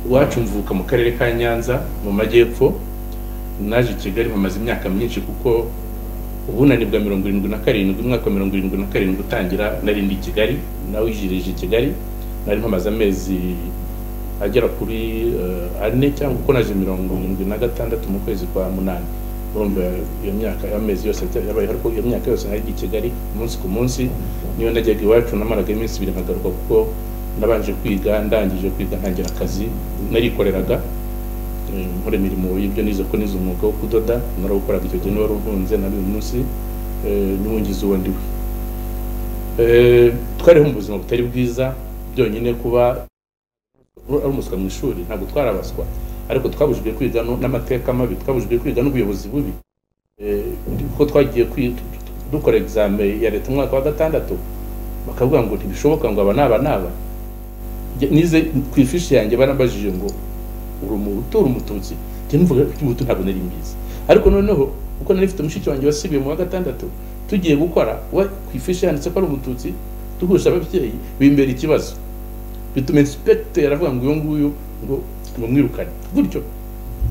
iwacu mvuka mu karere ka nyanza mu majyepfo naje i kigali mpamaze imyaka myinshi kuko ubunani bwa mirongo irindwi na karindwi umwaka wa mirongo irindwi na karindwi utangira nari ndi i kigali nawijirije i kigali nari mpamaze amezi agera kuri eh, ane cyangwa uko naje mirongo irindwi na gatandatu mu kwezi kwa munani urumva iyo myaka amezi yose yabayeho ariko iyo myaka yose nari ndi i kigali umunsi ku munsi niyo najyaga iwacu namaraga iminsi ibiri nkagaruka kuko nabanje kwiga ndangije kwiga ntangira akazi narikoreraga eh, nkora imirimo y'ibyo nize ko nize umwuga wo kudoda narawukoraga icyo gihe niba warunkunze na n'uyu munsi eh, niwo ngize uwo ndiwe Eh, twariho mu buzima butari bwiza byonyine kuba ari umuswa mu ishuri ntabwo twarabaswa ariko twabujijwe kwiga no- n'amateka mabi twabujijwe kwiga n'ubuyobozi bubi Eh, kuko twagiye kwi- dukora examen ya leta umwaka wa gatandatu bakavuga ngo ntibishoboka ngo aba n'aba n'aba Njye- nize ku ifishi yanjye barambajije ngo uri umuhutu uri umututsi njye numvaga ko umuhutu ntabwo nari mbizi ariko noneho uko nari mfite mushiki wanjye wasibiye mu wa gatandatu tugiye gukora we ku ifishi yanditse ko ari umututsi duhuje ababyeyi bimbera ikibazo bituma inspector avuga ngo uyu nguyu ngo mumwirukane gutyo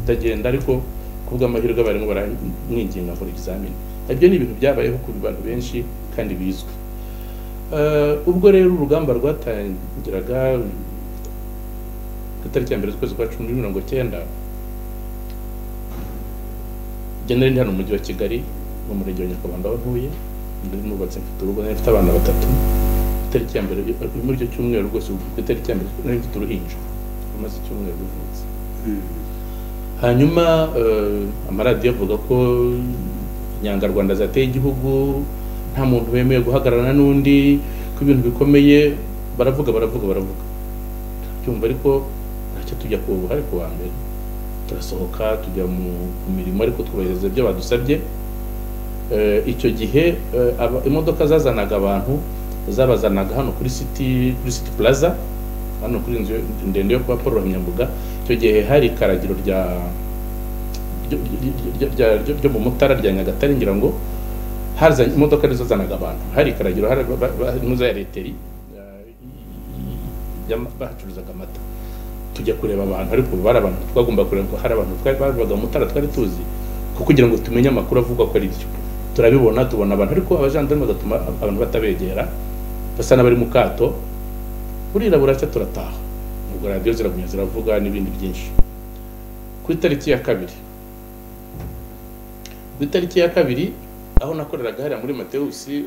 ndagenda ariko kubw'amahirwe abarimu baramwinginga nkora ikizamini ibyo ni ibintu byabayeho ku bantu benshi kandi bizwi Eh, ubwo rero urugamba rwatangiraga itariki ya mbere z'ukwezi kwa cumi mirongo cyenda njye nari ndi hano mu mujyi wa kigali mu murenge wa nyakabanda aho ntuye ndi nubatse mfite urugo nari mfite abana batatu itariki ya mbere muri icyo cyumweru rwose ku itariki ya mbere nari mfite uruhinja rumaze icyumweru ruvutse hanyuma eh, amaradiyo avuga ko inyangarwanda zateye igihugu nta muntu wemewe guhagararana n'undi ko ibintu bikomeye baravuga baravuga baravuga tubyumva ariko ntacyo tujya ku buhari ku wa mbere turasohoka tujya mu ku mirimo ariko twubahiriza ibyo badusabye Eh, icyo gihe eh, aba- imodoka zazanaga abantu zabazanaga hano kuri city kuri city plaza hano kuri inzu ndende yo kwa paul ruhamyambuga icyo gihe hari ikaragiro rya ryo- ryo- ryo- ryo- ryo mu mutara rya nyagatare ngira ngo hazanye imodoka nizo zanaga abantu hari ikaragiro hari ba- ba- harimo za reteri bahacuruzaga amata tujya kureba abantu ariko ubu bari abantu twagomba kureba ko hari abantu twari babivaga mu mutara twari tuzi kuko kugira ngo tumenye amakuru avugwa ko ari byo turabibona tubona abantu ariko abajandarume bagatuma abantu batabegera basa n'abari mu kato burira buracya turataha ubwo radiyo ziragumya ziravuga n'ibindi byinshi ku itariki ya kabiri ku itariki ya kabiri aho nakoreraga hariya muri matewusi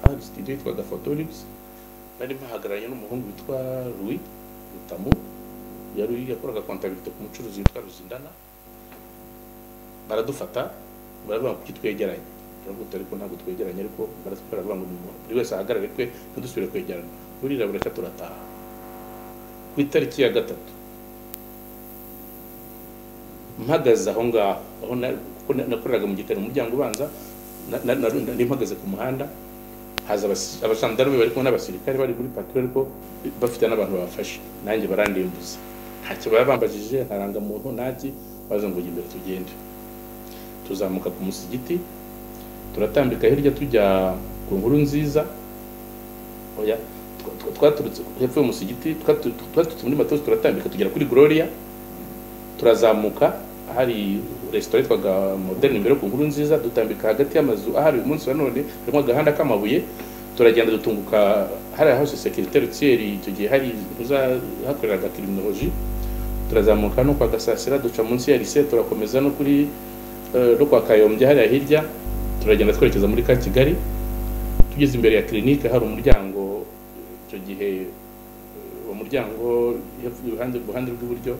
ahari sitidiyo yitwaga fotoribs nari mpahagararanye n'umuhungu witwa louis rutamu yari yakoraga kontabirite ku mucuruzi witwa ruzindana baradufata baravuga kuki twegeranye turavuga tuti, ariko ntabwo twegeranye ariko baratwara baravuga ngo ni umuntu buri wese ahagarare kwe ntidusubire kwegerana burira buracya turataha ku itariki ya gatatu mpagaze aho ngaho aho na- kuko na- nakoreraga mu gikari mu muryango ubanza na- na- na- nari mpagaze ku muhanda haza abas- abasandarume bari kumwe n'abasirikare bari muri patrouille ariko bafite n'abantu babafashe nanjye barandimbuza ntacyo baba bambajije ntarangamuntu ntaki baza ngo jya imbere tugende tuzamuka ku musigiti turatambika hirya tujya ku nkuru nziza oya twa- twa- twaturutse hepfo y'umusigiti twatu- twaturutse muri matosi turatambika tugera kuri gloria turazamuka hari resitora yitwaga modern imbere ku nkuru nziza dutambika hagati y'amazu ahari uyu munsi wa none harimo agahanda k'amabuye turagenda dutunguka hari aho sekirite rutiyeri icyo gihe hari hakoreraga kiriminoloji turazamuka no kwa gasasira duca munsi ya lise turakomeza no kuri eh, no kwa kayombye hariya hirya turagenda twerekeza muri ka kigali tugeze imbere ya kirinike hari umuryango icyo gihe eh, uwo muryango hepfo- iruhande iruhande rw'iburyo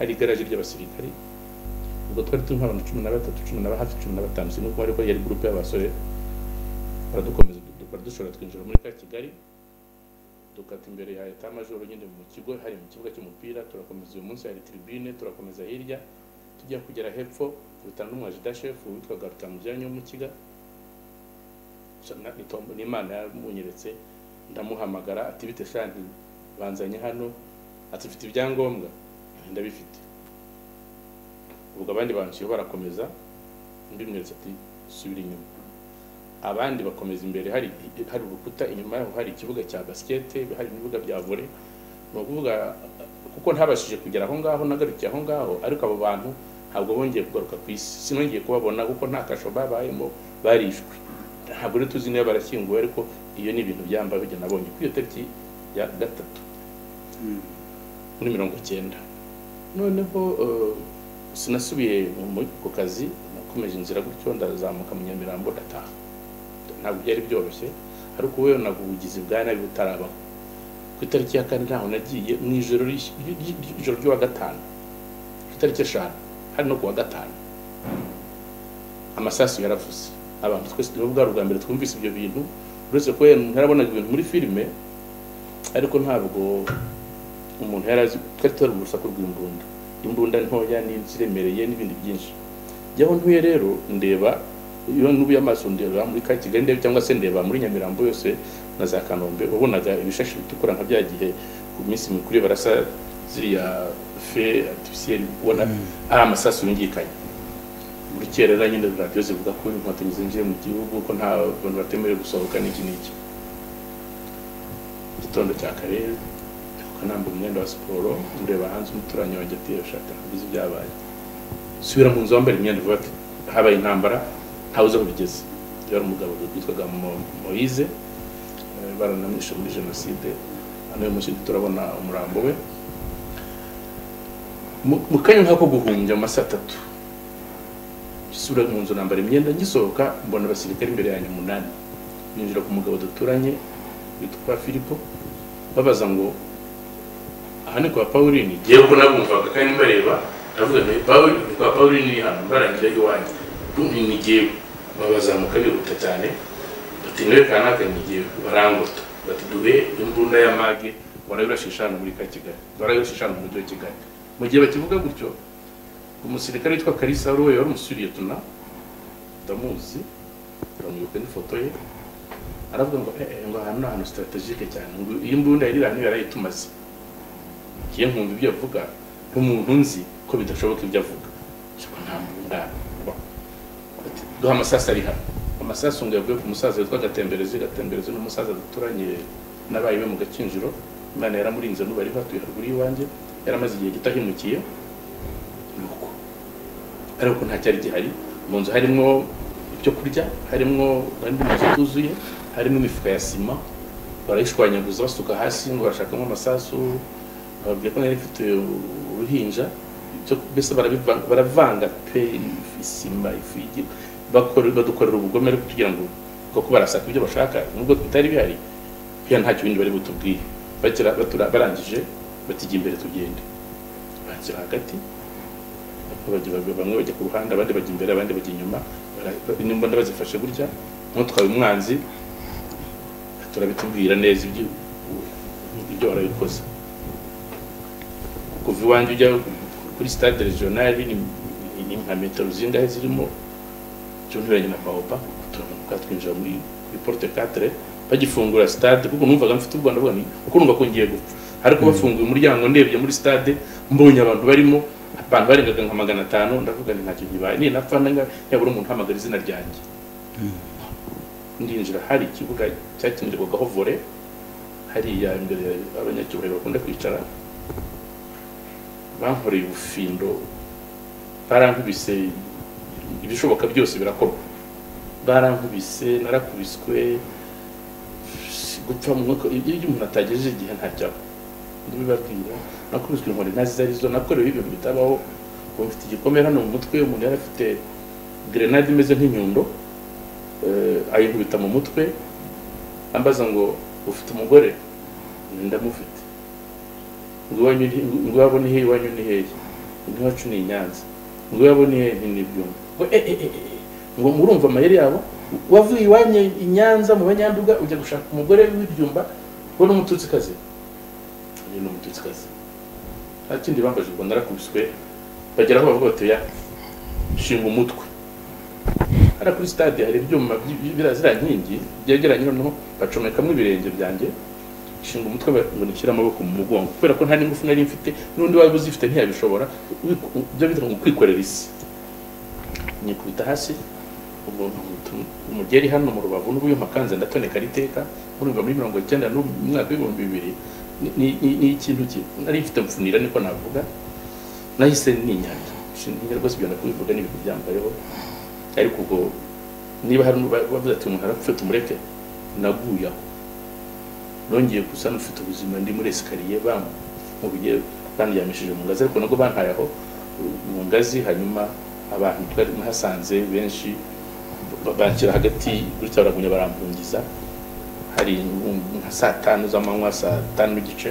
hari igaraje ry'abasirikari ubwo twari turimo abantu cumi na batatu cumi na ba- hafi cumi na batanu sinuko ariko yari gurupe y'abasore baradukomeza du- baradushora twinjira muri ka kigali dukata imbere ya eta majoro nyine mu kigo hari mu kibuga cy'umupira turakomeza uyu munsi hari tribune turakomeza hirya tujya kugera hepfo rutana n'umwajida shefu witwaga rutamujyanye wo mu kiga So, na- ni Tom- ni imana yamunyeretse ndamuhamagara ati bite shanti banzanye hano ati ufite ibyangombwa ndabifite ubwo abandi banciye barakomeza undi mwese ati subira inyuma abandi bakomeza imbere hari hari urukuta inyuma yaho hari ikibuga cya basikete hari ibibuga bya vole ni ukuvuga kuko ntabashije kugera aho ngaho nagarukiye aho ngaho ariko abo bantu ntabwo bongeye kugaruka ku isi sinongeye kubabona kuko nta kasho babayemo barishwe ntabwo rero tuzi niba barashyinguwe ariko iyo ni ibintu byambaye hirya nabonye kuri iyo tariki ya gatatu muri mirongo icyenda noneho eh, sinasubiye mu mu- ku kazi nakomeje inzira gutyo ndazamuka mu nyamirambo ndataha ntabwo byari byoroshye ariko wowe ntabwo ubugizi bwa nabi butarabaho ku itariki ya kane ntaho nagiye mu ijoro ry'iki- ry- ry- ry- ijoro ry'uwa gatanu ku itariki eshanu hari no ku wa gatanu amasasu yaravuze abantu twese nibo bwa bwa mbere twumvise ibyo bintu uretse ko wenda umuntu yarabonaga ibintu muri filime ariko ntabwo umuntu yari azi twari tutari urusaku rw'imbunda imbunda ntoya n'iziremereye n'ibindi byinshi jyaho ntuye rero ndeba iyo nubuye amaso ndeba muri ka kigali ndeba cyangwa se ndeba muri nyamirambo yose na za kanombe wabonaga ibishashi bitukura nka bya gihe ku minsi mikuru iyo barasa ziriya fe artificiel ubona ari amasasu yungikanye muri kerera nyine radiyo zivuga ko inkotanyi zinjiye mu gihugu ko nta bantu batemerewe gusohoka n'iki n'iki igitondo cya kare mbyuka nambaye umwenda wa siporo ndeba hanze umuturanyi wanjye ati shaka ntabizi ibyabaye subira mu nzu wambara imyenda uvuga ati habaye intambara ntawe uzi aho bigeze yari umugabo witwaga Mo- moyize eh, baranamwishe muri jenoside hano uyu munsi turabona umurambo we mu mu kanya nk'ako guhumbya mu masaha atatu gisubira mu nzu nambara imyenda ngisohoka mbona abasirikare imbere yanjye umunani ninjira ku mugabo duturanye witwa filipo babaza ngo aha ni kwa pauline ngewe ubwo nabumvaga kandi mbareba ndavuga nti paul ni kwa pauline iri hano mbarangira iwanjye ni ni ngewe babazamuka bihuta cyane bati niwe kanaka ni ngewe barangota bati duhe imbunda ya mage warabirashisha hano muri ka kigali warabirashisha hano mu mujyi wa kigali mu gihe bakivuga gutyo umusirikare witwa karisa wari wari umusuriye tuna ndamuzi ndamwibuka n'ifoto ye aravuga ngo eh, eh, ngo aha ni ahantu sitaratejike cyane ngo iyi mbunda yari iri ahantu yarayitumaze ngiye nkumva ibyo avuga nk'umuntu nzi ko bidashoboka ibyo avuga ariko nta mbunda baho." Ati, duha amasasu ari hano amasasu ngo yavuye ku musaza witwa gatemberezi gatemberezi ni umusaza duturanye n'abaye be mu gakinjiro imana yaramurinze n'ubu ari hatuye haruguru y'iwanjye yaramaze igihe gito ahimukiye nuko ariko nta cyari gihari mu nzu harimo ibyo kurya harimo andi mazu atuzuye harimo imifuka ya sima barayishwanyaguza basuka hasi ngo bashakamo amasasu bababwira ko nari mfite uruhinja ibyo mbese barabivanga- baravanga pe isima ifu y'igi- bakora- badukorera ubugome ariko kugira ngo kuko barasaka ibyo bashaka nubwo bitari bihari buriya nta kindi bari butubwiye bagera batura- barangije batijya imbere tugende banzira hagati bajya- bajya- bamwe bajya ku ruhande abandi bajya imbere abandi bajya inyuma bara- ba- n'imbunda bazifashe gutya nk'utwaye umwanzi turabitubwira neza ibyo ibyo warabikoze kuva iwanjye ujya kuri stade regionali ni ni nka metero zingahe zirimo cyunturanye na baoba turamanuka twinjira muri muri porte 4 bagifungura stade kuko numvaga mfite u Rwanda vuga ni kuko numva ko ngiye gupfa ariko bafunguye umuryango ndebye muri stade mbonye abantu barimo abantu barengaga nka magana atanu ndavuga nti ntacyo gibaye ni napfa nanga yabura umuntu uhamagara izina ryanjye ndinjira hari ikibuga cyakinirwagaho vore hariya imbere abanyacyubahiro bakunda kwicara bankoreye ubufindo barankubise ibishoboka byose birakorwa barankubise narakubiswe gupfa mu mwuka iyo iyo umuntu atagejeje igihe ntajyaho ndabibabwira nakubiswe inkoni ntazi izo ari zo nakorewe ibintu bitabaho ubu mfite igikomere hano mu mutwe umuntu yari afite grenade imeze nk'inyundo eh, ayinkubita mu mutwe ambaza ngo ufite umugore ndamufite ngo iwanyu ni- ngo iwabo ni hehe iwanyu ni hehe ngo iwacu ni i nyanza ngo iwabo ni hehe ni n'ibyuma ngo eh, eh, eh, eh, ngo murumva amayeri yabo wavuye iwanyu i nyanza mu banyanduga ujya gushaka umugore w'ibyumba we ni umututsikazi uyu ni umututsikazi nta kindi bambaje ngo narakubiswe bagera aho bavuga bati ya shinga umutwe hariya kuri stade hari ibyuma by- by- biriya ziriya nkingi byegeranye noneho bacomekamwo ibirenge byanjye nshinga umutwe ba- ngo nishyire amaboko mu mugongo kubera ko nta n'ingufu nari mfite n'undi waba uzifite ntiyabishobora wiku- ibyo bita ngo kwikorera isi nyikubita hasi ubwo nkubita um- umugeri hano mu rubavu n'ubuyuma kanze ndatoneka ariteka murumva muri mirongo icyenda n'u- mu mwaka w'ibihumbi bibiri ni- ni- ni ni ikintu ki- nari mfite mfunira niko navuga nahise ninyanja nshinga rwose ibyo nakubivuga n'ibintu byambayeho ariko ubwo niba hari n'uba- bavuze ati umuntu arapfa tumureke naguye aho nongeye gusa n'ufite ubuzima ndi muri esikariye bamubuye bandyamishije mu ngazi ariko nabwo bantaye aho uh, mu ngazi hanyuma abantu twari muhasanze benshi ba- banshyira hagati gutya baragumya barampungiza hari um- nka saa tanu z'amanywa saa tanu n'igice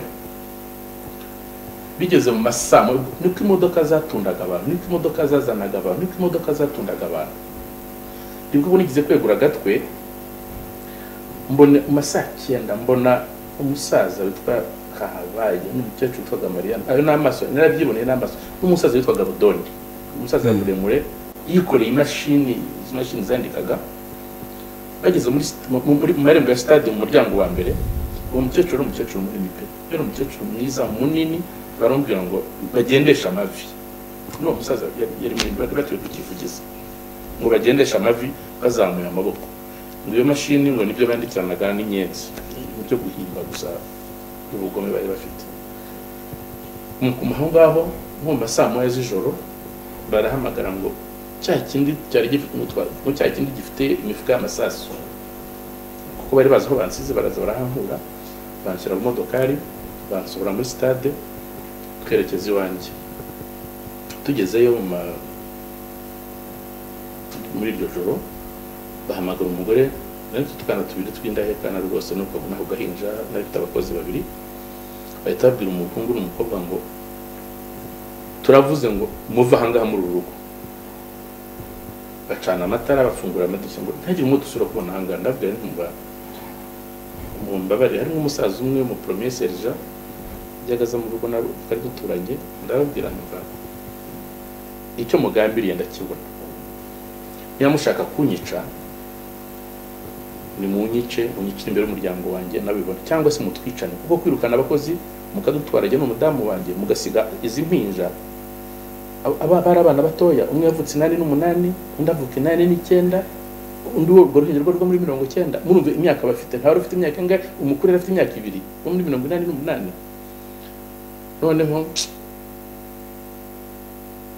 bigeze mu masaa mo- niko imodoka zatundaga abantu niko imodoka zazanaga abantu niko imodoka zatundaga abantu nibwo ubu nigeze kwegura agatwe mbona mu masaha icyenda mbona umusaza witwa kahabaye n'umukecuru witwaga mariana ayo ni amaso narabyiboneye n'amaso n'umusaza witwaga rudondi umusaza muremure yikoreye imashini izi mashini zandikaga bageze muri st- mu- muri- mu marembo ya stade mu muryango wa mbere uwo mukecuru ari umukecuru munini pe yari umukecuru mwiza munini baramubwira ngo bagendeshe amavi n'uwo musaza yari yari munini bari batuye ku kivugizi ngo bagendeshe amavi bazamuye amaboko ngo iyo mashini ngo nibyo bandikiranaga n'inyenzi mu byo guhimba gusa ubugome bari bafite Mu- aho ngaho nko mu masaa moya z'ijoro barahamagara ngo cya kindi cyari gifite umutwaro ngo cya kindi gifite imifuka y'amasasu kuko bari bazi aho bansize baraza barahankura banshyira mu modokari bansohora muri stade twerekeza iwanjye tugezeyo mu ma- muri iryo joro bahamagara umugore nari mfite utwana tubiri tw'indahekana rwose nuko naho gahinja nari mfite abakozi babiri bahita babwira umuhungu n'umukobwa ngo turavuze ngo muve ahangaha muri uru rugo bacana amatara bafungura amadirishya ngo ntihagire umwe dusubira kubona ahangaha ndabwira nti mba mumbabarire harimo umusaza umwe w'umuporomeye serija byagaza mu rugo na twari duturanye ndababwira nti icyo mugambiriye ndakibona niba mushaka kunyica nimunyice munyicire imbere y'umuryango wanjye nabibona cyangwa se mutwicane kuko kwirukana abakozi mukadutwara ajya n'umudamu wanjye mugasiga izi mpinja Aba- aba bari abana batoya umwe yavutse inani n'umunani undi avuka inani n'icyenda undi wo urwo ruhinja rwo rwo muri mirongo icyenda murumva imyaka bafite ntawe ufite imyaka ingahe umukuru yari afite imyaka ibiri wo muri mirongo inani n'umunani noneho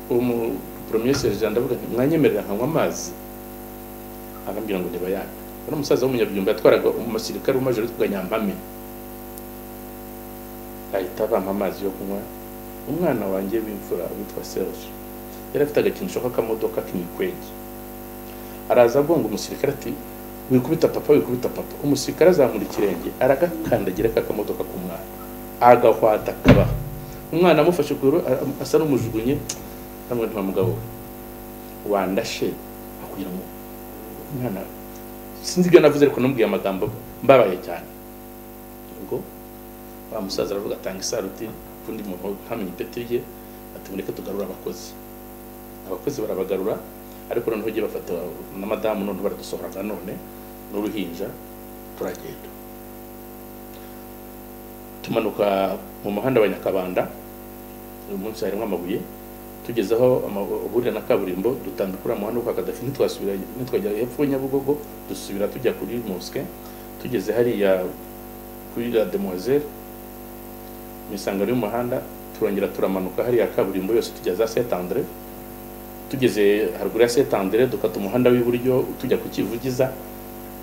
umuporomeye serija ndavuga nti mwanyemerera nkanywa amazi arambwira ngo ndeba yaka ari umusaza w'umunyabyumba yatwaraga umusirikare w'umajoro witwaga nyampame ahita bampa amazi yo kunywa umwana wanjye w'imfura witwa serge yari afite agakinisho k'akamodoka k'imikwege araza agonga umusirikare ati wikubita papa wikubita papa umusirikare azamura ikirenge aragakandagira k'akamodoka k'umwana agahwata kabaha umwana amufashe ku ruhu a- asa n'umujugunye amwe nta mugabo we wandashe akubwira ngo umwana sinzi ibyo navuze ariko namubwiye amagambo mbabaye cyane ubwo wa musaza aravuga atanga isaruti undi muntu ntamenya ipeti rye ati mureke tugarure abakozi abakozi barabagarura ariko noneho ugiye bafata na madamu noneho baradusohora na none n'uruhinja turagenda tumanuka mu muhanda wa nyakabanda uyu munsi harimo amabuye tugeze aho amahurira na kaburimbo dutambika uriya muhanda wo kwa kadafi ntitwasubira ntitwajya hepfo ya nyabugogo dusubira tujya kuri mosque tugeze hariya kuri la demoiselle mu isangano y'umuhanda turongera turamanuka hariya kaburimbo yose tujya za saint andre tugeze haruguru ya saint andre dukata umuhanda w'iburyo tujya ku kivugiza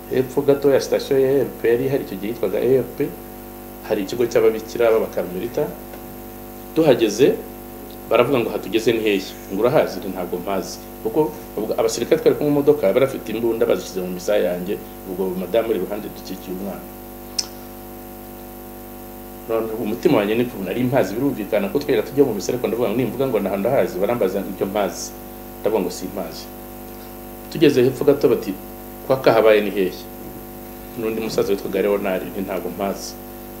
hepfo gato ya sitasiyo ya erp yari hari icyo gihe yitwaga erp hari ikigo cy'ababikira b'abakarumerita tuhageze baravuga ngo hatugeze ni hehe ngo urahazi Nti, ntabwo mpazi kuko ubwo abasirikare twari kumwe mu modoka bari bafite imbunda bazishyize mu misaya yanjye ubwo madamu uri iruhande dukikiye umwana none umutima wanjye ni kumwe nari mpazi birumvikana ko twera tujya mu misa ariko ndavuga ngo nimvuga ngo ntahantu hazi barambaza ibyo mpazi ndavuga ngo si mpazi tugeze hepfo gato bati kwa kahabaye ni hehe n'undi musaza witwaga leonard nti ntabwo mpazi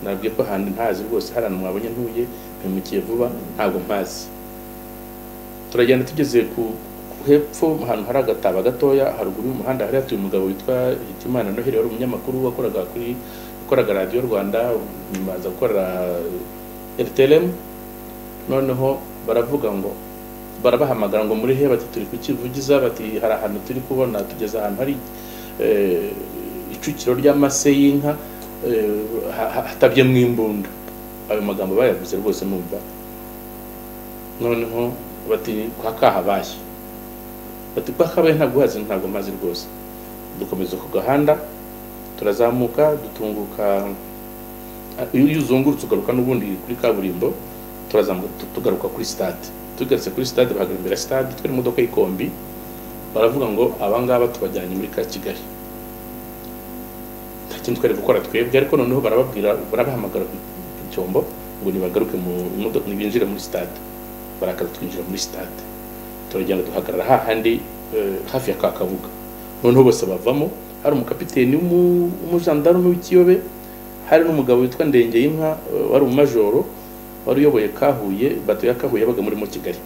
nabwiye ko ahantu ntazi rwose hari ahantu mwabonye ntuye mpimukiye vuba ntabwo mpazi turagenda tugeze ku ku hepfo ahantu hari agataba gatoya haruguru y'umuhanda hari hatuye umugabo witwa Hitimana Noheli wari umunyamakuru wakoraga kuri wakoraga radiyo Rwanda nyuma aza gukorera RTLM noneho baravuga ngo barabahamagara ngo muri he bati turi kukivugiza bati hari ahantu turi kubona tugeze ahantu hari eh, icukiro ry'amase y'inka eh, ha- ha- hatabyemo imbunda ayo magambo bayavuze rwose numva noneho bati kwa kahabaye bati kwa kahabaye ntabwo hazi ntabwo mazi rwose dukomeza ku gahanda turazamuka dutunguka ah, iyo iyo uzungurutse ugaruka n'ubundi kuri kaburimbo turazamuka tu- tugaruka kuri stade tugarutse kuri stade bahagara imbere ya stade twari mu modoka y'ikombi baravuga ngo abangaba tubajyanye muri ka kigali nta kindi twari gukora twebwe ariko noneho barababwira barabahamagara ku ku cyombo ngo nibagaruke mu modoka binjire muri stade barakaza twinjira muri stade turagenda duhagarara hahandi eh, hafi ya ka kabuga noneho bose bavamo hari umukapiteni w'umu- w'umujandarume w'ikiyobe hari n'umugabo witwa ndenge y'inka wari umumajoro wari uyoboye kahuye bato ya kahuye yabaga muri mo kigali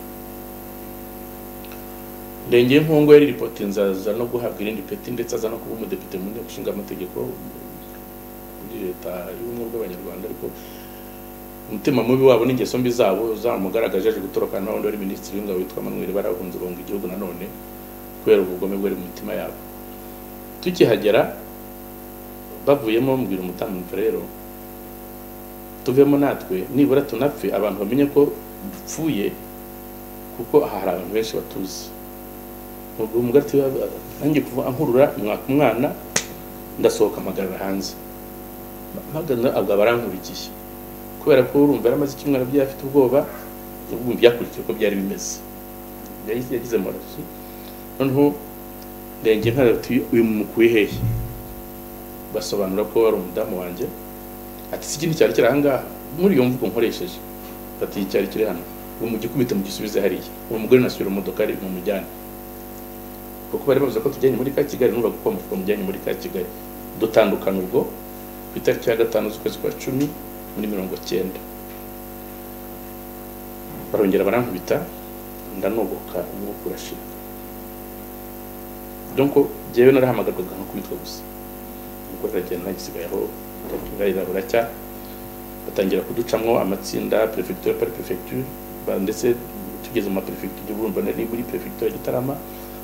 ndenge y'inkungu yari ripotinze aza no guhabwa irindi peti ndetse aza no kuba umudepite mu nteko ishinga amategeko muri leta y'ubumwe bw'abanyarwanda ariko umutima mubi wabo n'ingeso mbi zabo zamugaragaje aje gutoroka na wundi wari minisitiri w'ingabo witwa manuel barahunze bonga igihugu nanone kubera ubugome bwari mu mitima yabo tukihagera bavuyemo mbwira umudamu mva rero tuvemo natwe nibura tunapfe abantu bamenye ko dupfuye kuko aha hari abantu benshi batuzi ubwo umugore ati nanjye kuva ankurura mwaka umwana ndasohoka mpagarara hanze mpagarara abwo aba arankurikiye kubera ko urumva yari amaze icyumweru agiye afite ubwoba ubu byakurikiye uko byari bimeze yahise yagize amarozi noneho ndenge nkaza ati uyu mukuye hehe basobanura ko wari umudamu wanjye ati si ikindi cyari kiri ahangaha muri iyo mvugo nkoresheje ati iki cyari kiri hano uwo mu gikubite mu gisubize hariya uwo mugore nasubira umudoka ari mu mujyane kuko bari bavuze ko tujyanye muri ka kigali nubaga ko bamufuka mujyanye muri ka kigali dutandukana ubwo ku itariki ya gatanu z'ukwezi kwa cumi muri mirongo cyenda barongera barankubita ndanogoka umwuka urashira donc jyewe narahamagarwaga nko kubitwa gusa ubwo ragenda nagisigaye aho rayira buracya batangira kuducamo amatsinda prefecture par prefecture ba- ndetse tugeze mu maperefegitura urumva nari muri perefegitura ya gitarama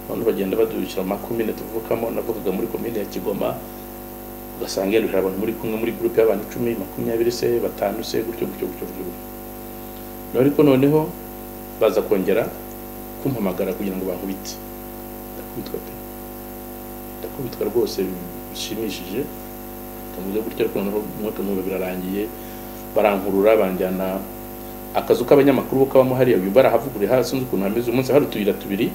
abantu bagenda badurukira mu makomine tuvukamo navugaga muri komine ya kigoma ugasanga yenda hari abantu muri kumwe muri gurupe y'abantu icumi makumyabiri se batanu se gutyo gutyo gutyo gutyo gutyo naho ariko noneho baza kongera kumpamagara kugira ngo bankubite ndakubitwa pe ndakubitwa rwose bishimishije ndamuze gutyo ariko noneho umwaka n'ubu birarangiye barankurura banjyana akazu k'abanyamakuru ko kabamo hariya uyu barahavuguruye hasi sinzi ukuntu hameze uyu munsi hari utuyira tubiri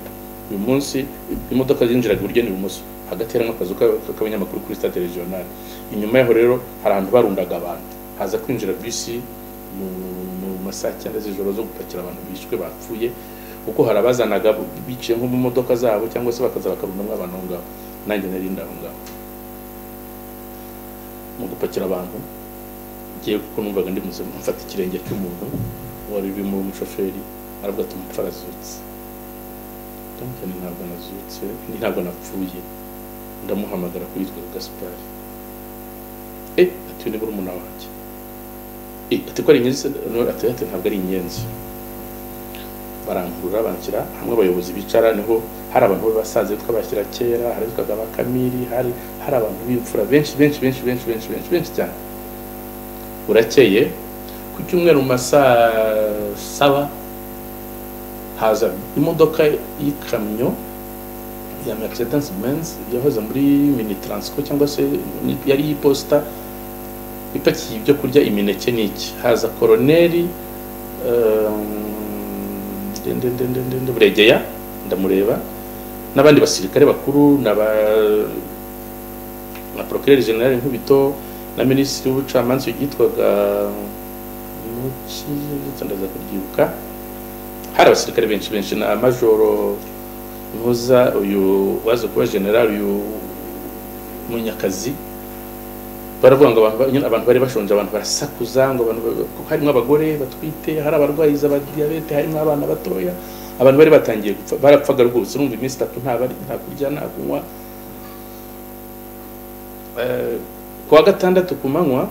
uyu munsi imodoka zinjiraga iburyo n'ibumoso hagati hari n'akazu k'a- k'abanyamakuru kuri stade regional inyuma yaho rero hari ahantu barundaga abantu haza kwinjira bisi mu mu masaha cyenda z'ijoro zo gupakira abantu bishwe bapfuye kuko hari abazanaga biciye nko mu modoka zabo cyangwa se bakaza bakarundamo abantu aho ngaho nanjye nari ndi aho ngaho mu gupakira abantu ngiye kuko numvaga ndi muzima mfata ikirenge cy'umuntu wari urimo umushoferi aravuga ati umupfu arazutse ndamubwira nti ntabwo nazutse ni ntabwo napfuye ndamuhamagara kuri yitwa gaspari eh ati uyu ni murumuna wanjye eh ati ko ari inyenzi se No, ati ati ntabwo ari inyenzi barangurura banshyira hamwe abayobozi bicara niho hari abantu b'abasaza twabashyira kera hari abitwaga ba kamiri hari hari abantu b'imfura benshi benshi benshi benshi benshi benshi benshi cyane burakeye ku cyumweru mu ma saa saba haza imodoka y'ikamyo ya Mercedes Benz yahoze muri mini transco cyangwa se ni- yari iposita ipakiye ibyo kurya imineke n'iki haza koroneri ehm, ndende- ndende- ndende- buregeya ndamureba n'abandi basirikare bakuru n'aba na procureur general Nkubito na minisitiri w'ubucamanza yitwaga Muki ndetse ndaza kuryibuka hari abasirikare benshi benshi na majoro ntuza uyu waza kuba general uyu munyakazi baravuga ngo abantu nyine abantu bari bashonje abantu barasakuza ngo abantu ba- kuko harimo abagore batwite hari abarwayi za diyabete harimo abana batoya abantu bari batangiye gupfa barapfaga rwose urumva iminsi itatu nta bari nta kurya nta kunywa Eh, ku wa gatandatu ku manywa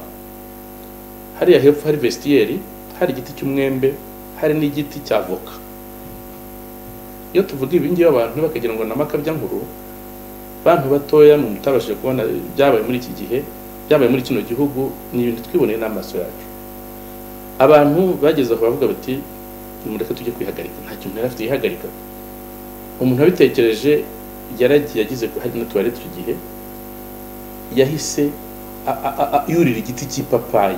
hariya hepfo hari vestiyeri hari igiti cy'umwembe hari n'igiti cya voka iyo tuvuga ibi ngibi abantu bakagira ngo ni amakabyankuru bantu batoya mu mutabashije kubona byabaye muri iki gihe byabaye muri kino gihugu ni ibintu twiboneye n'amaso yacu abantu bageze aho bavuga bati nimureke tujye kwihagarika nta kintu yari afite yihagarika umuntu wabitekereje yaragiye yagize hari na tuwarete icyo gihe yahise a- a- a- a- yurira igiti cy'ipapayi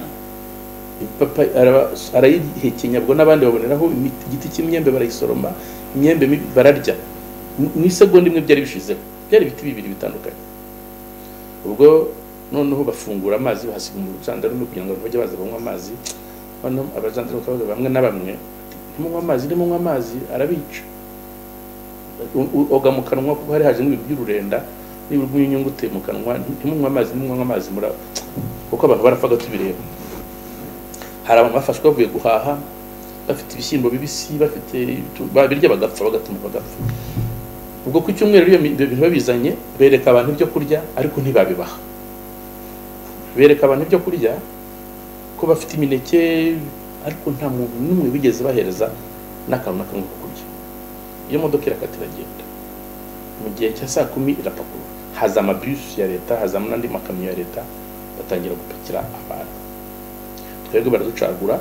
ipapayi araba- arayihekenya ubwo n'abandi baboneraho imiti- igiti cy'imyembe barayisoroma imyembe mibi bararya mu mu isegonda imwe byari bishizeho byari ibiti bibiri bitandukanye ubwo noneho bafungura amazi bahasiga umucandarume kugira ngo abantu bajye baza banywa amazi noneho abajandarume bakavuga bamwe na bamwe ati, ntimunywe amazi ntimunywe amazi arabica U- u- oga mu kanwa kuko hari hajemo ibintu by'ururenda niba urwenya inyungu uteye mu kanwa ntimunywe amazi ntimunywe amazi muraba kuko abantu barapfaga tubireba hari abantu bafashwe bavuye guhaha bafite ibishyimbo bibisi bafite ibitu- babirya bagapfa bagatuma bagapfa ubwo ku cyumweru iyo mi- ibyo bintu babizanye bereka abantu ibyo kurya ariko ntibabibaha bereka abantu ibyo kurya ko bafite imineke ariko nta muntu n'umwe bigeze bahereza n'akantu na kamwe ko kurya iyo modoka irakata iragenda mu gihe cya saa kumi irapakurura haza amabusi ya leta hazamo n'andi makamyo ya leta batangira gupakira abantu twebwe baraducagura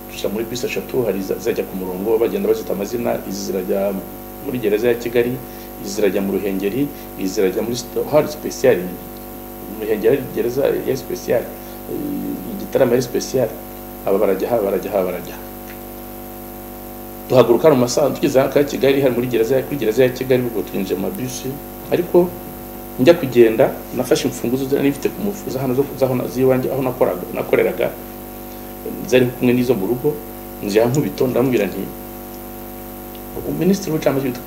duca muri bisi eshatu hari iza- izajya ku murongo bagenda bazita amazina izi zirajya muri gereza ya kigali izi zirajya mu ruhengeri izi zirajya muri Sito- hari sipesiyari mu ruhengeri hari gereza ya sipesiyari igitaramo ari sipesiyari aba barajya aha barajya aha barajya aha. duhaguruka mu masaha tugeze hano ka kigali hari muri gereza kuri gereza ya kigali ubwo twinjiye mu mabishi ariko njya kugenda nafashe imfunguzo zari nifite ku mufuza hano zo kuzabona z'iwanjye aho nakoraga nakoreraga zari kumwe n'izo mu rugo nzira nkubito ndamubwira nti minisitiri w'ubucamanza